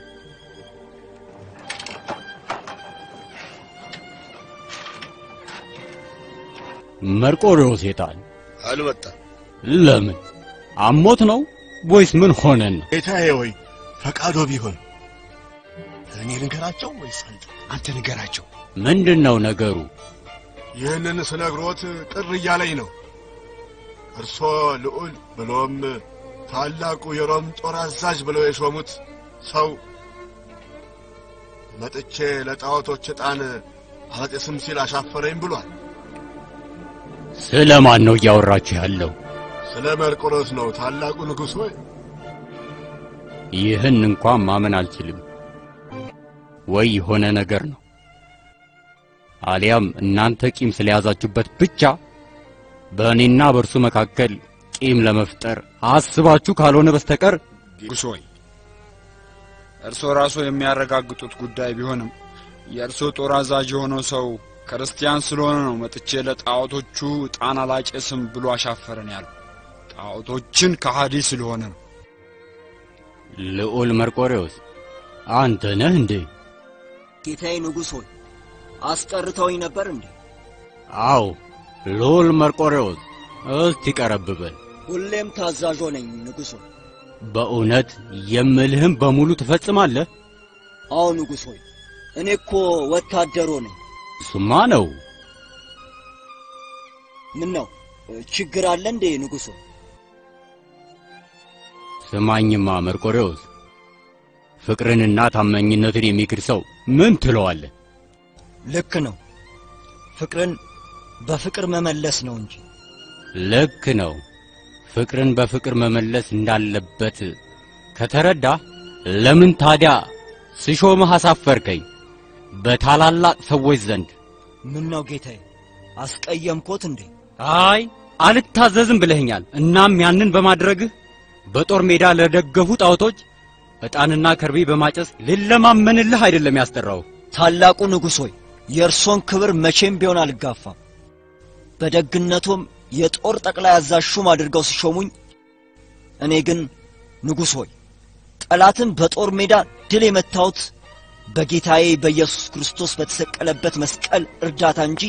መርቆሬዎስ የታል? አልመጣም። ለምን? አሞት ነው ወይስ ምን ሆነን ነው? ጌታዬ ሆይ ፈቃዶ ቢሆን እኔ ንገራቸው ወይስ አንተ? አንተ ንገራቸው። ምንድን ነው ነገሩ? ይህንን ስነግሮት ቅር እያለኝ ነው። እርሶ ልዑል ብሎም ታላቁ የሮም ጦር አዛዥ ብለው የሾሙት ሰው መጥቼ ለጣዖቶች ዕጣን አላጤስም ሲል አሻፈረኝ ብሏል። ስለ ማን ነው እያወራችሁ ያለው? ስለ መርቆሮስ ነው ታላቁ ንጉሥ ሆይ። ይህን እንኳን ማመን አልችልም። ወይ የሆነ ነገር ነው፣ አሊያም እናንተ ቂም ስለያዛችሁበት ብቻ በእኔና በእርሱ መካከል ቂም ለመፍጠር አስባችሁ ካልሆነ በስተቀር ንጉሥ ሆይ እርስዎ ራስዎ የሚያረጋግጡት ጉዳይ ቢሆንም የእርስዎ ጦር አዛዥ የሆነው ሰው ክርስቲያን ስለሆነ ነው መጥቼ ለጣዖቶቹ ዕጣን አላጨስም ብሎ አሻፈረን ያለው። ጣዖቶችን ከሃዲ ስለሆነ ነው። ልዑል መርቆሬዎስ አንተ ነህ እንዴ? ጌታዬ ንጉሥ ሆይ አስጠርተውኝ ነበር እንዴ? አዎ ልዑል መርቆሬዎስ፣ እስቲ ቀረብ በል። ሁሌም ታዛዦ ነኝ ንጉሥ ሆይ። በእውነት የምልህም በሙሉ ትፈጽማለህ? አዎ ንጉሥ ሆይ እኔ እኮ ወታደሮ ነኝ። እሱማ ነው። ምን ነው ችግር አለ እንዴ ንጉሥ ሆይ? ስማኝማ መርቆሬዎስ፣ ፍቅርንና ታማኝነትን የሚክድ ሰው ምን ትለዋለህ? ልክ ነው። ፍቅርን በፍቅር መመለስ ነው እንጂ ልክ ነው። ፍቅርን በፍቅር መመለስ እንዳለበት ከተረዳ ለምን ታዲያ ስሾምህ አሳፈርከኝ? በታላላቅ ሰዎች ዘንድ። ምን ነው ጌታዬ፣ አስቀየምኮት እንዴ? አይ አልታዘዝም ብለኸኛል። እናም ያንን በማድረግህ በጦር ሜዳ ለደገፉ ጣዖቶች ዕጣንና ከርቤ በማጨስ ልለማመንልህ አይደለም ያስጠራው። ታላቁ ንጉሥ ሆይ የእርሶን ክብር መቼም ቢሆን አልጋፋም። በደግነቶም የጦር ጠቅላይ አዛዥ ሹም አድርገው ሲሾሙኝ፣ እኔ ግን ንጉሥ ሆይ ጠላትን በጦር ሜዳ ድል የመታሁት በጌታዬ በኢየሱስ ክርስቶስ በተሰቀለበት መስቀል እርዳታ እንጂ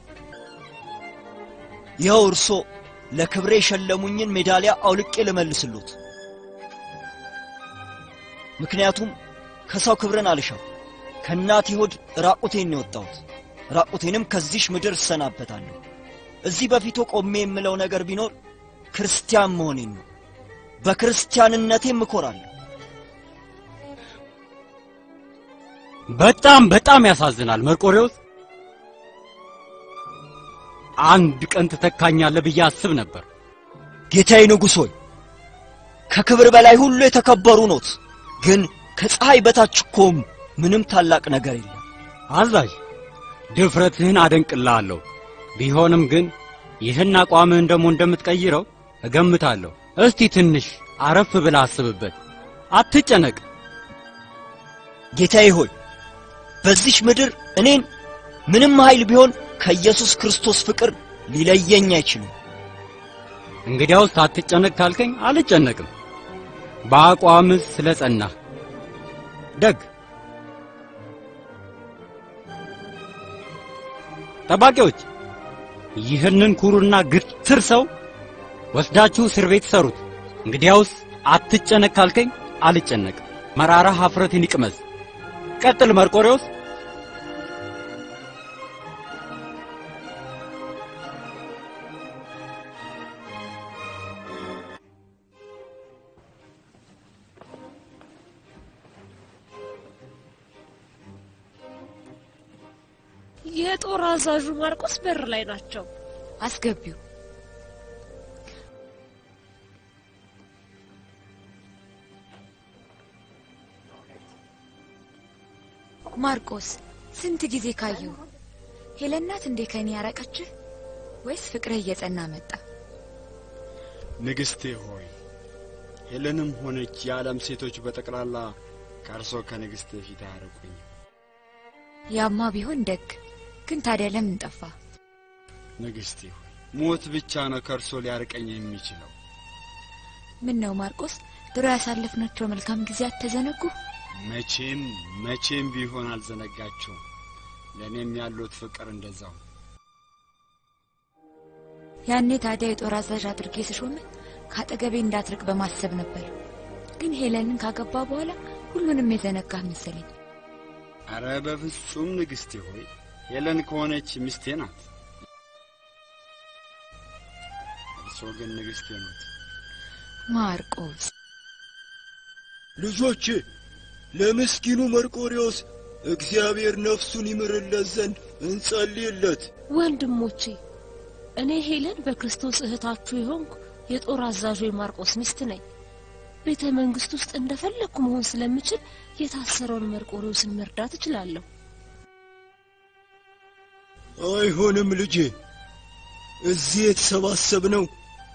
ይኸው እርሶ ለክብሬ የሸለሙኝን ሜዳሊያ አውልቄ ልመልስሎት። ምክንያቱም ከሰው ክብርን አልሻም። ከእናቴ ሆድ ራቁቴን ነው የወጣሁት። ራቁቴንም ከዚሽ ምድር እሰናበታለሁ። እዚህ በፊቱ ቆሜ የምለው ነገር ቢኖር ክርስቲያን መሆኔን ነው። በክርስቲያንነቴም እኮራለሁ። በጣም በጣም ያሳዝናል መርቆሬዎስ። አንድ ቀን ትተካኛለህ ብዬ አስብ ነበር። ጌታዬ ንጉሥ ሆይ ከክብር በላይ ሁሉ የተከበሩ ኖት። ግን ከፀሐይ በታች እኮም ምንም ታላቅ ነገር የለም። አዛዥ ድፍረትህን አደንቅልሃለሁ። ቢሆንም ግን ይህን አቋምህን ደግሞ እንደምትቀይረው እገምታለሁ። እስቲ ትንሽ አረፍ ብለህ አስብበት። አትጨነቅ። ጌታዬ ሆይ በዚች ምድር እኔን ምንም ኃይል ቢሆን ከኢየሱስ ክርስቶስ ፍቅር ሊለየኝ አይችልም። እንግዲያውስ አትጨነቅ ካልከኝ አልጨነቅም። በአቋምህ ስለ ጸናህ ደግ ጠባቂዎች ይህንን ኩሩና ግትር ሰው ወስዳችሁ እስር ቤት ሰሩት። እንግዲያውስ አትጨነቅ ካልከኝ አልጨነቅም። መራራ ኀፍረትን ይቅመስ። ቀጥል መርቆሬዎስ። የጦር አዛዡ ማርቆስ በር ላይ ናቸው። አስገቢው። ማርቆስ ስንት ጊዜ ካየሁ። ሄለን ናት እንዴ ከኔ ያራቀችህ ወይስ ፍቅርህ እየጸና መጣ? ንግሥቴ ሆይ ሄለንም ሆነች የዓለም ሴቶች በጠቅላላ ከእርሶ ከንግሥቴ ፊት አያርቁኝ። ያማ ቢሆን ደግ። ግን ታዲያ ለምን ጠፋ? ንግሥቴ ሆይ ሞት ብቻ ነው ከእርሶ ሊያርቀኝ የሚችለው። ምን ነው ማርቆስ፣ ድሮ ያሳለፍናቸው መልካም ጊዜያት ተዘነጉ? መቼም መቼም ቢሆን አልዘነጋቸውም። ለእኔም ያሉት ፍቅር እንደዛው። ያኔ ታዲያ የጦር አዛዥ አድርጌ ስሾምህ ከአጠገቤ እንዳትርቅ በማሰብ ነበር። ግን ሄለንን ካገባ በኋላ ሁሉንም የዘነጋህ መሰለኝ። አረ በፍጹም ንግሥቴ ሆይ ሄለን ከሆነች ሚስቴ ናት። እርሶ ግን ንግሥቴ ናት። ማርቆስ ልጆቼ ለምስኪኑ መርቆሬዎስ እግዚአብሔር ነፍሱን ይምርለት ዘንድ እንጸልይለት። ወንድሞቼ እኔ ሄለን በክርስቶስ እህታችሁ የሆንኩ የጦር አዛዡ የማርቆስ ሚስት ነኝ። ቤተ መንግስት ውስጥ እንደፈለግኩ መሆን ስለምችል የታሰረውን መርቆሬዎስን መርዳት እችላለሁ። አይሆንም ልጄ፣ እዚህ የተሰባሰብነው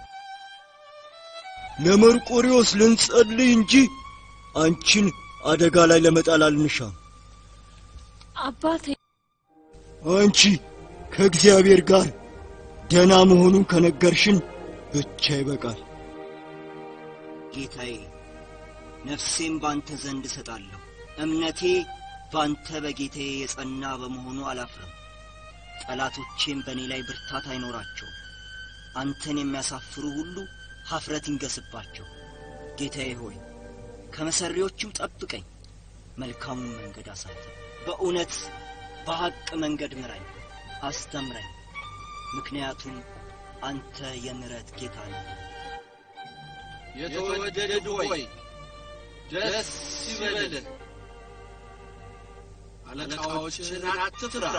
ለመርቆሬዎስ ልንጸልይ እንጂ አንቺን አደጋ ላይ ለመጣል አልንሻም። አባቴ አንቺ ከእግዚአብሔር ጋር ደና መሆኑን ከነገርሽን ብቻ ይበቃል። ጌታዬ ነፍሴም ባንተ ዘንድ እሰጣለሁ። እምነቴ ባንተ በጌታዬ የጸና በመሆኑ አላፍርም። ጠላቶቼም በእኔ ላይ ብርታት አይኖራቸውም። አንተን የሚያሳፍሩ ሁሉ ኀፍረት ይንገስባቸው። ጌታዬ ሆይ ከመሰሪዎችም ጠብቀኝ፣ መልካሙን መንገድ አሳየኝ። በእውነት በሐቅ መንገድ ምራኝ፣ አስተምረኝ። ምክንያቱም አንተ የምሕረት ጌታ ነህ። የተወደድ ሆይ ደስ ይበልህ፣ አለቃዎችን አትፍራ፣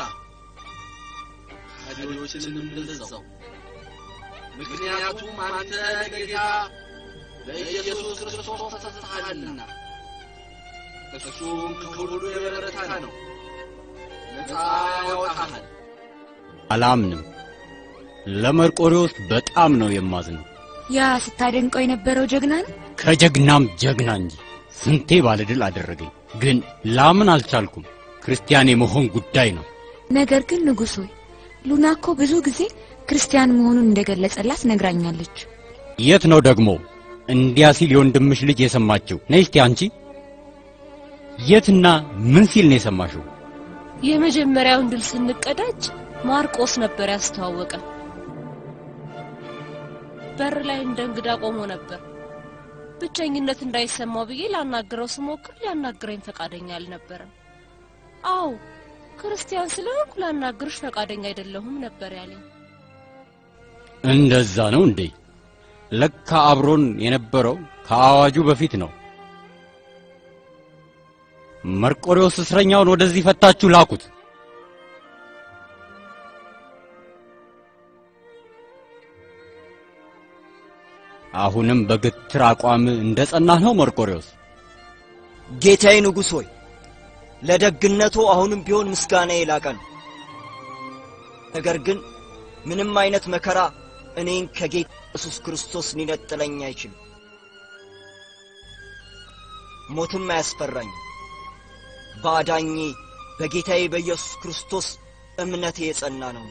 ካዲዎችንም እንደዛው። ምክንያቱም አንተ ለጌታ ለኢየሱስ ክርስቶስ ተሰጥተሃልና እሱም ከሁሉ የበረታ ነው። ነፃ ያወጣሃል። አላምንም። ለመርቆሬዎስ በጣም ነው የማዝነው። ያ ስታደንቀው የነበረው ጀግና ነው። ከጀግናም ጀግና እንጂ ስንቴ ባለድል አደረገኝ። ግን ላምን አልቻልኩም። ክርስቲያን የመሆን ጉዳይ ነው። ነገር ግን ንጉሥ ሆይ ሉና እኮ ብዙ ጊዜ ክርስቲያን መሆኑን እንደገለጸላት ነግራኛለች። የት ነው ደግሞ እንዲያ ሲል የወንድምሽ ልጅ የሰማችው? ነይ እስቲ አንቺ የትና ምን ሲል ነው የሰማሽው? የመጀመሪያውን ድል ስንቀዳጅ ማርቆስ ነበር ያስተዋወቀን። በር ላይ እንደ እንግዳ ቆሞ ነበር። ብቸኝነት እንዳይሰማው ብዬ ላናግረው ስሞክር ሊያናግረኝ ፈቃደኛ አልነበረም። አዎ ክርስቲያን ስለሆንኩ ላናግርሽ ፈቃደኛ አይደለሁም ነበር ያለኝ። እንደዛ ነው እንዴ? ለካ አብሮን የነበረው ከአዋጁ በፊት ነው። መርቆሬዎስ እስረኛውን ወደዚህ ፈታችሁ ላኩት። አሁንም በግትር አቋም እንደ ጸናህ ነው መርቆሬዎስ? ጌታዬ ንጉሥ ሆይ ለደግነቱ አሁንም ቢሆን ምስጋና የላቀ ነው። ነገር ግን ምንም አይነት መከራ እኔን ከጌታ ኢየሱስ ክርስቶስ ሊነጥለኝ አይችልም። ሞትም አያስፈራኝም። በአዳኜ በጌታዬ በኢየሱስ ክርስቶስ እምነቴ የጸና ነው።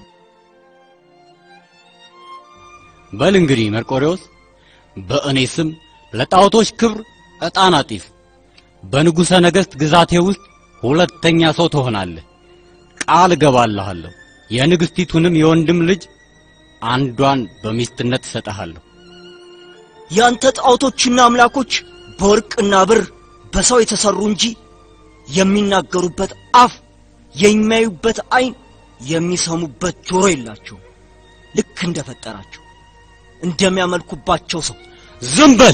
በል እንግዲህ መርቆሬዎስ በእኔ ስም ለጣዖቶች ክብር ዕጣን አጢስ። በንጉሠ ነገሥት ግዛቴ ውስጥ ሁለተኛ ሰው ትሆናለህ። ቃል እገባልሃለሁ። የንግሥቲቱንም የወንድም ልጅ አንዷን በሚስትነት እሰጥሃለሁ። ያንተ ጣዖቶችና አምላኮች በወርቅና ብር በሰው የተሰሩ እንጂ የሚናገሩበት አፍ፣ የሚያዩበት ዓይን፣ የሚሰሙበት ጆሮ የላቸውም። ልክ እንደፈጠራቸው እንደሚያመልኩባቸው ሰው ዝም በል።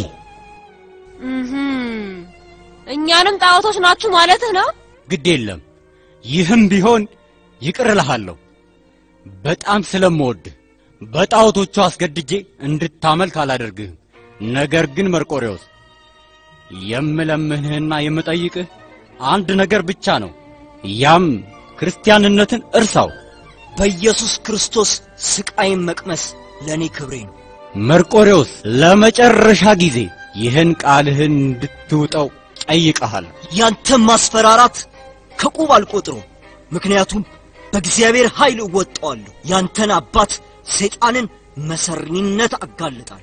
እህም፣ እኛንም ጣዖቶች ናችሁ ማለትህ ነው? ግድ የለም ይህም ቢሆን ይቅር እልሃለሁ። በጣም ስለምወድህ በጣዖቶቹ አስገድጄ እንድታመልክ አላደርግህም። ነገር ግን መርቆሬዎስ የምለምንህና የምጠይቅህ አንድ ነገር ብቻ ነው። ያም ክርስቲያንነትን እርሳው። በኢየሱስ ክርስቶስ ስቃይን መቅመስ ለእኔ ክብሬ ነው። መርቆሬዎስ ለመጨረሻ ጊዜ ይህን ቃልህን እንድትውጠው ጠይቀሃል። ያንተን ማስፈራራት ከቁብ አልቆጥረው፣ ምክንያቱም በእግዚአብሔር ኃይል እወጣዋለሁ። ያንተን አባት ሰይጣንን መሰሪነት አጋልጣለሁ።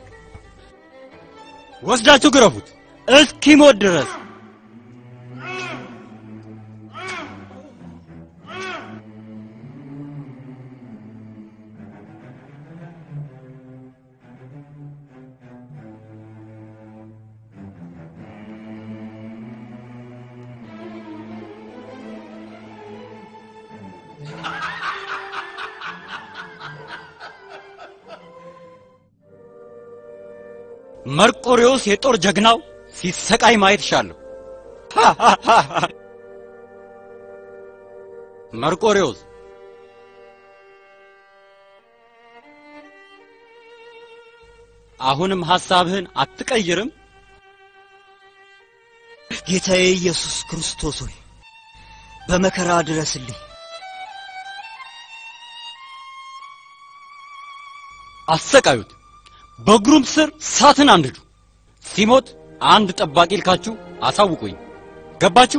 ወስዳችሁ ግረፉት እስኪሞት ድረስ። መርቆሬዎስ የጦር ጀግናው ሲሰቃይ ማየት ሻለሁ። መርቆሬዎስ አሁንም ሐሳብህን አትቀይርም? ጌታዬ ኢየሱስ ክርስቶስ ሆይ በመከራ ድረስልኝ። አሰቃዩት፣ በእግሩም ስር ሳትን አንድዱ። ሲሞት አንድ ጠባቂ ልካችሁ አሳውቁኝ። ገባችሁ?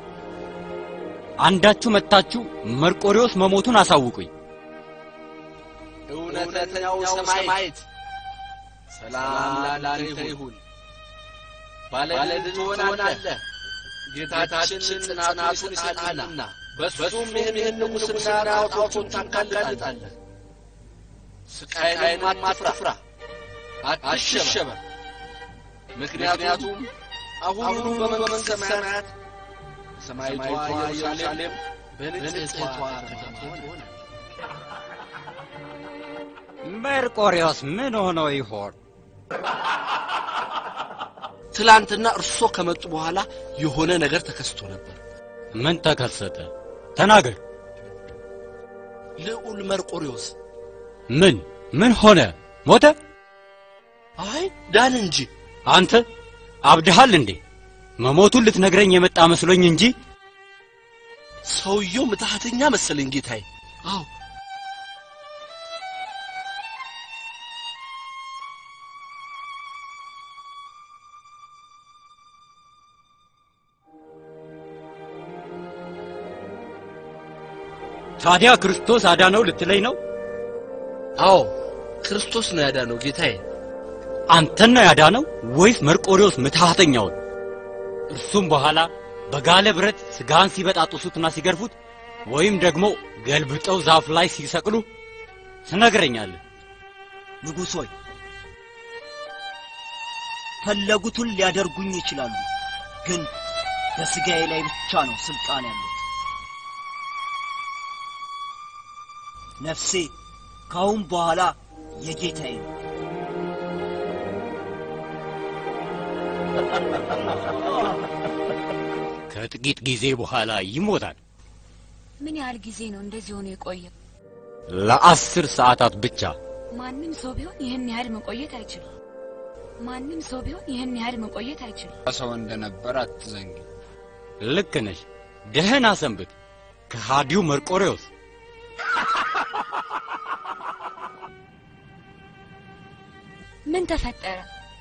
አንዳችሁ መጥታችሁ መርቆሬዎስ መሞቱን አሳውቁኝ። እውነተኛው ሰማዕት ሰላም ላንተ ይሁን። ባለድል ትሆናለህ። ጌታችን ጽናቱን ይሰጣልና በሱም ይህን ንጉሥና ጣዖቶቹን ታጋልጣለህ። ስቃይንም አትፍራ፣ አትሸበር። ምክንያቱም አሁኑ በመንግሥተ ሰማያት ሰማይቷ ኢየሩሳሌም በንጽሕቷ ከተማ ትሆናለች። መርቆሬዎስ ምን ሆኖ ይሆን? ትላንትና እርሶ ከመጡ በኋላ የሆነ ነገር ተከስቶ ነበር። ምን ተከሰተ? ተናገር። ልዑል መርቆሬዎስ ምን ምን ሆነ? ሞተ? አይ ዳን እንጂ። አንተ አብድሃል እንዴ? መሞቱን ልትነግረኝ የመጣ መስሎኝ እንጂ ሰውየው ምትሃተኛ መሰለኝ ጌታዬ። አዎ ታዲያ ክርስቶስ አዳነው ልትለኝ ነው? አዎ ክርስቶስ ነው ያዳነው ጌታዬ። አንተን ነው ያዳነው ወይስ መርቆሬዎስ ምትሃተኛውን? እርሱም በኋላ በጋለ ብረት ስጋን ሲበጣጥሱትና ሲገርፉት ወይም ደግሞ ገልብጠው ዛፍ ላይ ሲሰቅሉ ትነግረኛለህ። ንጉሥ ሆይ ፈለጉትን ሊያደርጉኝ ይችላሉ፣ ግን በስጋዬ ላይ ብቻ ነው ስልጣን ያለው። ነፍሴ ካሁን በኋላ የጌታዬ ነው። ከጥቂት ጊዜ በኋላ ይሞታል። ምን ያህል ጊዜ ነው እንደዚህ ሆኖ የቆየው? ለአስር ሰዓታት ብቻ። ማንም ሰው ቢሆን ይህን ያህል መቆየት አይችልም። ማንም ሰው ቢሆን ይህን ያህል መቆየት አይችልም። ሰው እንደነበር አትዘንጊ። ልክ ነሽ። ደህና ሰንብት ከሃዲው መርቆሬዎስ። ምን ተፈጠረ?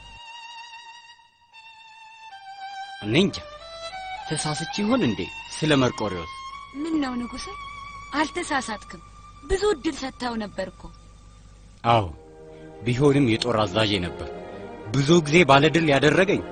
እኔ እንጃ ተሳስቼ ይሆን እንዴ ስለ መርቆሬዎስ? ምን ነው ንጉሴ፣ አልተሳሳትክም። ብዙ እድል ሰጥተው ነበር እኮ። አዎ ቢሆንም የጦር አዛዥ ነበር። ብዙ ጊዜ ባለድል ያደረገኝ።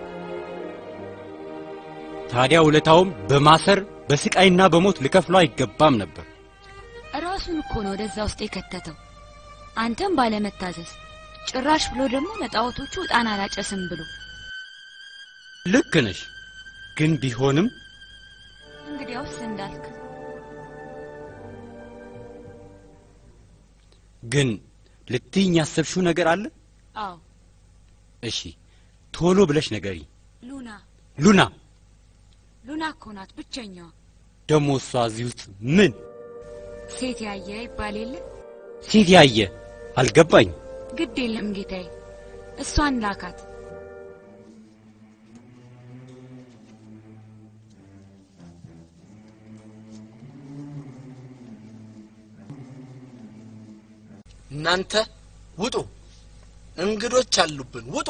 ታዲያ ውለታውም በማሰር በስቃይና በሞት ልከፍሎ አይገባም ነበር። ራሱን እኮ ነው ወደዛ ውስጥ የከተተው። አንተም ባለመታዘዝ ጭራሽ ብሎ ደግሞ ለጣዖቶቹ ዕጣን አላጨስም ብሎ ልክ ነሽ። ግን ቢሆንም እንግዲያውስ እንዳልክ ግን ልትይኝ ያሰብሽው ነገር አለ? አዎ እሺ ቶሎ ብለሽ ነገሪ። ሉና ሉና ሉና እኮ ናት ብቸኛዋ ደግሞ እሷ እዚህ ውስጥ ምን ሴት ያየ ይባል የለ ሴት ያየ አልገባኝ። ግድ የለም ጌታዬ እሷን ላካት እናንተ ውጡ፣ እንግዶች አሉብን፣ ውጡ።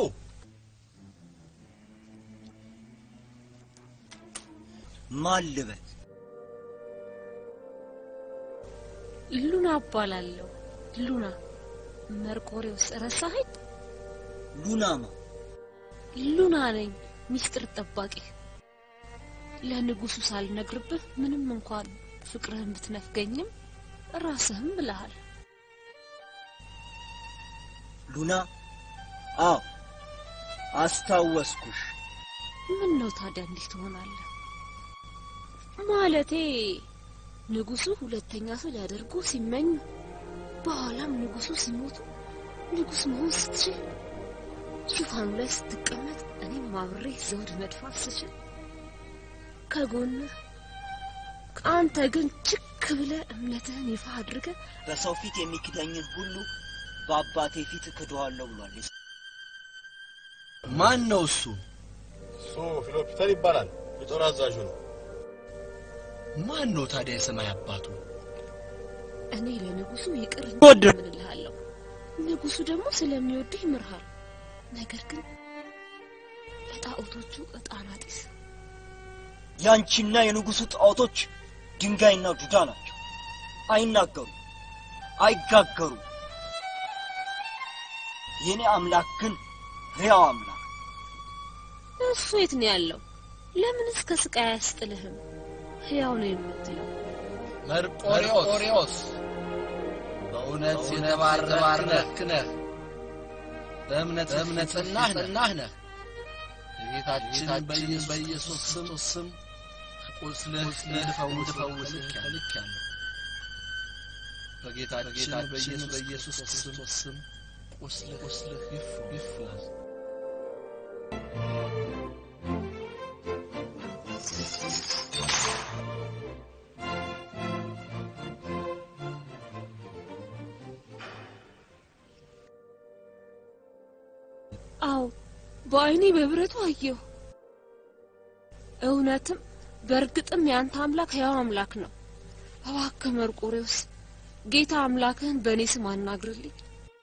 ማን ልበል? ሉና እባላለሁ። ሉና መርቆሬዎስ ረሳኸኝ? ሉናማ ሉና ነኝ፣ ሚስጥር ጠባቂ። ለንጉሱ ሳልነግርብህ ምንም እንኳን ፍቅርህን ብትነፍገኝም ራስህም ብለሃል። ሉና? አዎ አስታወስኩሽ። ምን ነው ታዲያ እንዲህ ትሆናለህ? ማለቴ ንጉሱ ሁለተኛ ሰው ሊያደርጉ ሲመኙ በኋላም ንጉሱ ሲሞቱ ንጉስ መሆን ስትችል ዙፋኑ ላይ ስትቀመጥ እኔም አብሬ ዘውድ መድፋት ስችል ከጎንህ አንተ ግን ችክ ብለህ እምነትህን ይፋ አድርገህ በሰው ፊት የሚክደኝን ሁሉ በአባቴ ፊት እክደዋለሁ ብሏል። ማን ነው እሱ? እሱ ፊሎፒተር ይባላል። የጦር አዛዡ ነው። ማን ነው ታዲያ የሰማይ አባቱ? እኔ ለንጉሱ ይቅር ወደ እምልሃለሁ። ንጉሱ ደግሞ ስለሚወድህ ይምርሃል። ነገር ግን ለጣዖቶቹ ዕጣን አጢስ። ያንቺና የንጉሱ ጣዖቶች ድንጋይና ዱዳ ናቸው። አይናገሩ፣ አይጋገሩ። የኔ አምላክ ግን ሕያው አምላክ እሱ የት ነው ያለው? ለምንስ ከስቃይ አያስጥልህም? ሕያው ነው የምትለው መርቆሬዎስ በእውነት የተባረክ ነህ፣ በእምነት በእምነት ጸናህ ነህ። በጌታችን በኢየሱስ ስም ቁስልህ እንድፈውስህ ተልኬአለሁ። በጌታችን በኢየሱስ ክርስቶስ ስም ቁስልህ ይፈወስ። አዎ በአይኔ በብረቱ አየሁ። እውነትም በእርግጥም ያንተ አምላክ ሕያው አምላክ ነው። እባክህ መርቆሬዎስ ጌታ አምላክህን በእኔ ስም አናግርልኝ።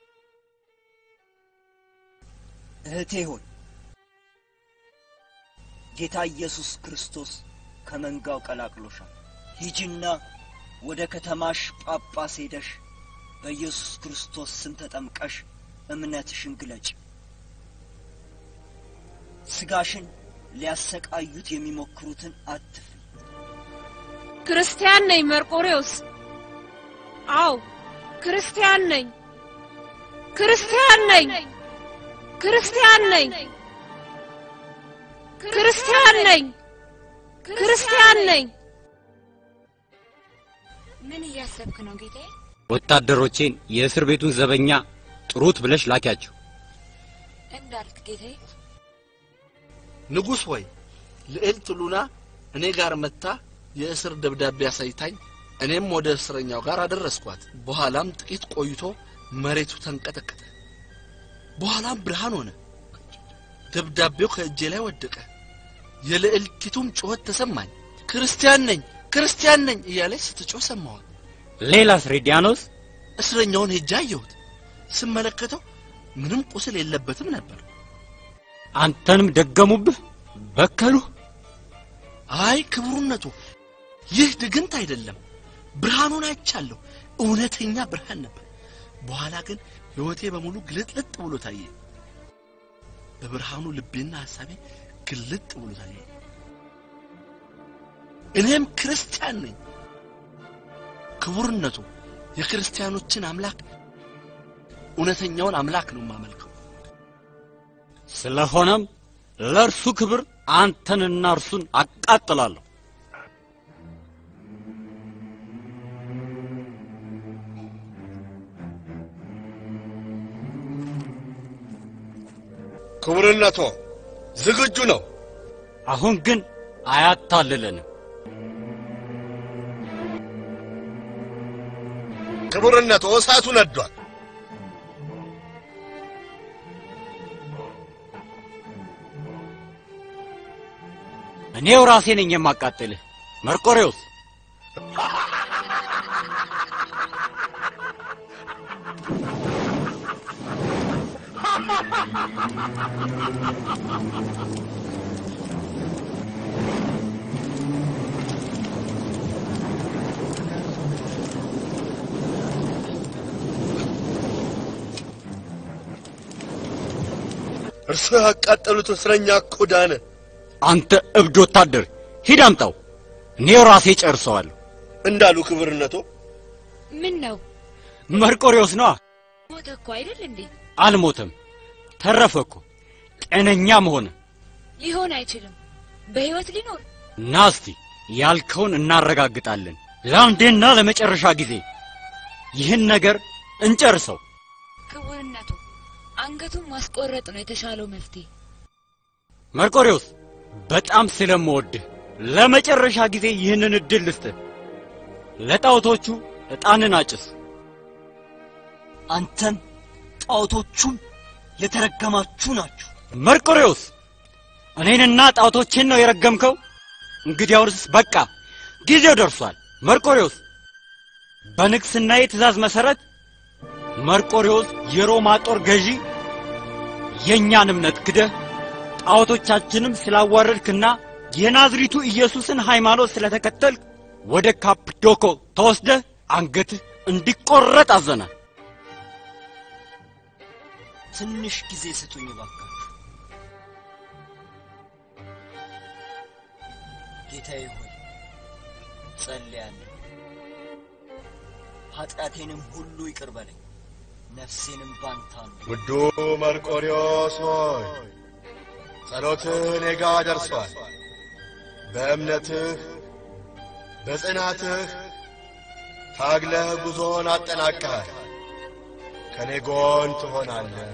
እህቴ ሆይ ጌታ ኢየሱስ ክርስቶስ ከመንጋው ቀላቅሎሻል። ሂጂና ወደ ከተማሽ ጳጳስ ሄደሽ በኢየሱስ ክርስቶስ ስም ተጠምቀሽ እምነትሽን ግለጭ። ስጋሽን ሊያሰቃዩት የሚሞክሩትን አትፍሪ። ክርስቲያን ነኝ መርቆሬዎስ። አዎ ክርስቲያን ነኝ። ክርስቲያን ነኝ። ክርስቲያን ነኝ። ክርስቲያን ነኝ። ክርስቲያን ነኝ። ምን እያሰብክ ነው ጌታዬ? ወታደሮቼን የእስር ቤቱን ዘበኛ ጥሩት ብለሽ ላኪያቸው። እንዳልክ ጌታዬ። ንጉሥ ሆይ ልዕልት ሉና እኔ ጋር መጥታ የእስር ደብዳቤ አሳይታኝ እኔም ወደ እስረኛው ጋር አደረስኳት። በኋላም ጥቂት ቆይቶ መሬቱ ተንቀጠቀጠ። በኋላም ብርሃን ሆነ። ደብዳቤው ከእጄ ላይ ወደቀ። የልዕልቲቱም ጩኸት ተሰማኝ። ክርስቲያን ነኝ ክርስቲያን ነኝ እያለች ስትጮህ ሰማዋት። ሌላስ ሬዲያኖስ? እስረኛውን ሄጄ አየሁት። ስመለከተው ምንም ቁስል የለበትም ነበር። አንተንም ደገሙብህ? በከሉህ? አይ ክቡርነቱ፣ ይህ ድግምት አይደለም። ብርሃኑን አይቻለሁ። እውነተኛ ብርሃን ነበር። በኋላ ግን ሕይወቴ በሙሉ ግልጥልጥ ብሎ ታየ። በብርሃኑ ልቤና ሐሳቤ ግልጥ ብሎ ታየ። እኔም ክርስቲያን ነኝ። ክቡርነቱ፣ የክርስቲያኖችን አምላክ እውነተኛውን አምላክ ነው የማመልከው። ስለሆነም ለእርሱ ክብር አንተንና እርሱን አቃጥላለሁ። ክቡርነቶ ዝግጁ ነው። አሁን ግን አያታልለንም። ክቡርነቶ እሳቱ ነዷል። እኔው ራሴ ነኝ የማቃጥልህ መርቆሬዎስ። እርሱ ያቃጠሉት እስረኛ እኮ ዳነ። አንተ እብድ ወታደር ሂድ አምጣው፣ እኔው ራሴ ጨርሰዋለሁ። እንዳሉ ክቡርነቶ ምን ነው መርቆሬዎስ ነዋ። ሞተ እኮ አይደል እንዴ? አልሞተም፣ ተረፈ እኮ ጤነኛም ሆነ። ሊሆን አይችልም። በሕይወት ሊኖር ና እስቲ ያልከውን እናረጋግጣለን። ለአንዴና ለመጨረሻ ጊዜ ይህን ነገር እንጨርሰው። ክቡርነቱ አንገቱን ማስቆረጥ ነው የተሻለው መፍትሄ። መርቆሬዎስ በጣም ስለምወድህ ለመጨረሻ ጊዜ ይህንን እድል ልስጥህ። ለጣዖቶቹ ዕጣንን አጭስ። አንተም ጣዖቶቹም የተረገማችሁ ናችሁ። መርቆሬዎስ እኔንና ጣዖቶቼን ነው የረገምከው? እንግዲያውስ በቃ ጊዜው ደርሷል። መርቆሬዎስ በንግሥናዬ ትእዛዝ መሠረት መርቆሬዎስ የሮማ ጦር ገዢ የእኛን እምነት ክደህ ጣዖቶቻችንም ስላዋረድክና የናዝሪቱ ኢየሱስን ሃይማኖት ስለተከተልክ ወደ ካፕዶኮ ተወስደህ አንገትህ እንዲቆረጥ አዘናል። ትንሽ ጊዜ ስጡኝ እባካችሁ። ጌታዬ ሆይ ጸልያለሁ። ኃጢአቴንም ሁሉ ይቅር በለኝ፣ ነፍሴንም ባንተ አኑር። ውዱ መርቆሪዎስ ሆይ ጸሎትህ እኔ ጋ ደርሷል። በእምነትህ በጽናትህ ታግለህ ጉዞን አጠናቀሃል። ከእኔ ጎን ትሆናለህ።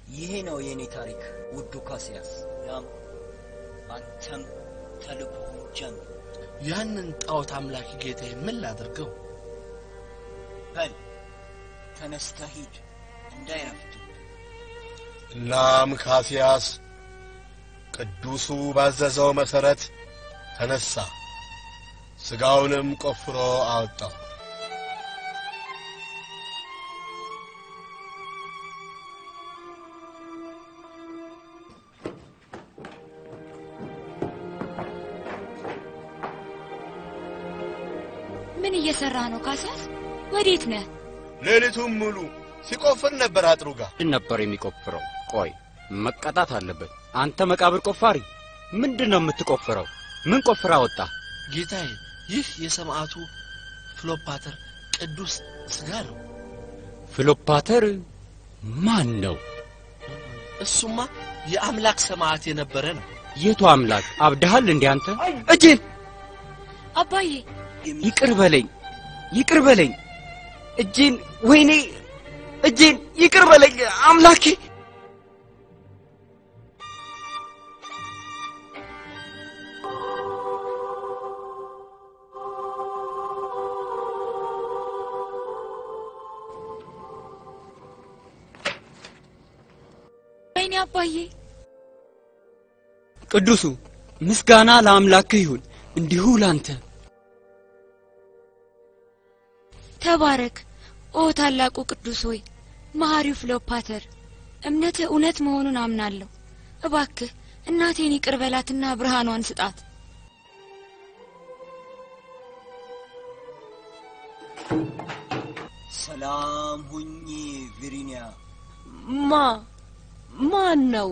ይሄ ነው የእኔ ታሪክ ውዱ ካሲያስ። ያም አንተም ተልእኮህን ጀምር። ያንን ጣዖት አምላኪ ጌታዬ ምን ላድርገው? በል ተነስተህ ሂድ እንዳይረፍድ። እናም ካሲያስ ቅዱሱ ባዘዘው መሠረት ተነሣ፣ ሥጋውንም ቆፍሮ አወጣው። ምን እየሰራ ነው ካሲያስ? ወዴት ነህ? ሌሊቱን ሙሉ ሲቆፍር ነበር አጥሩ ጋር። ምንድን ነበር የሚቆፍረው? ቆይ መቀጣት አለበት። አንተ መቃብር ቆፋሪ፣ ምንድን ነው የምትቆፍረው? ምን ቆፍራ ወጣ? ጌታዬ፣ ይህ የሰማዕቱ ፍሎፓተር ቅዱስ ሥጋ ነው። ፍሎፓተር ማን ነው? እሱማ የአምላክ ሰማዕት የነበረ ነው። የቱ አምላክ? አብደሃል እንዴ አንተ? እጄን አባዬ ይቅር በለኝ፣ ይቅር በለኝ። እጄን፣ ወይኔ እጄን፣ ይቅር በለኝ አምላኬ። ወይኔ አባዬ ቅዱሱ ምስጋና ለአምላክህ ይሁን፣ እንዲሁ ላንተ። ተባረክ ኦ ታላቁ ቅዱስ ሆይ መሐሪው ፍሎፓተር እምነትህ እውነት መሆኑን አምናለሁ። እባክህ እናቴን ይቅር በላትና ብርሃኗን ስጣት። ሰላም ሁኚ ቪሪኒያ። ማ ማን ነው?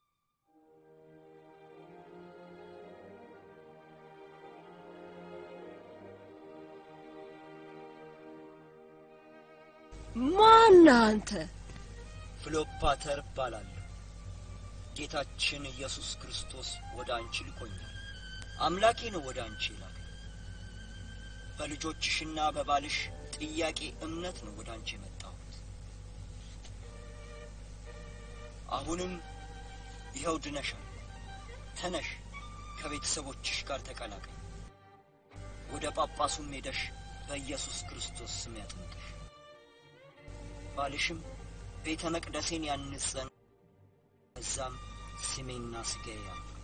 ማን አንተ? ፍሎፓተር እባላለሁ። ጌታችን ኢየሱስ ክርስቶስ ወደ አንቺ ልኮኛል። አምላኬ ነው ወደ አንቺ ይላል። በልጆችሽና በባልሽ ጥያቄ እምነት ነው ወደ አንቺ የመጣሁት። አሁንም ይኸው ድነሻል። ተነሽ፣ ከቤተሰቦችሽ ጋር ተቀላቀይ። ወደ ጳጳሱም ሄደሽ በኢየሱስ ክርስቶስ ስም ያጥምቅሽ። ባልሽም ቤተ መቅደሴን ያንጸን፣ በዛም ስሜና ስጋዬ ያምራል።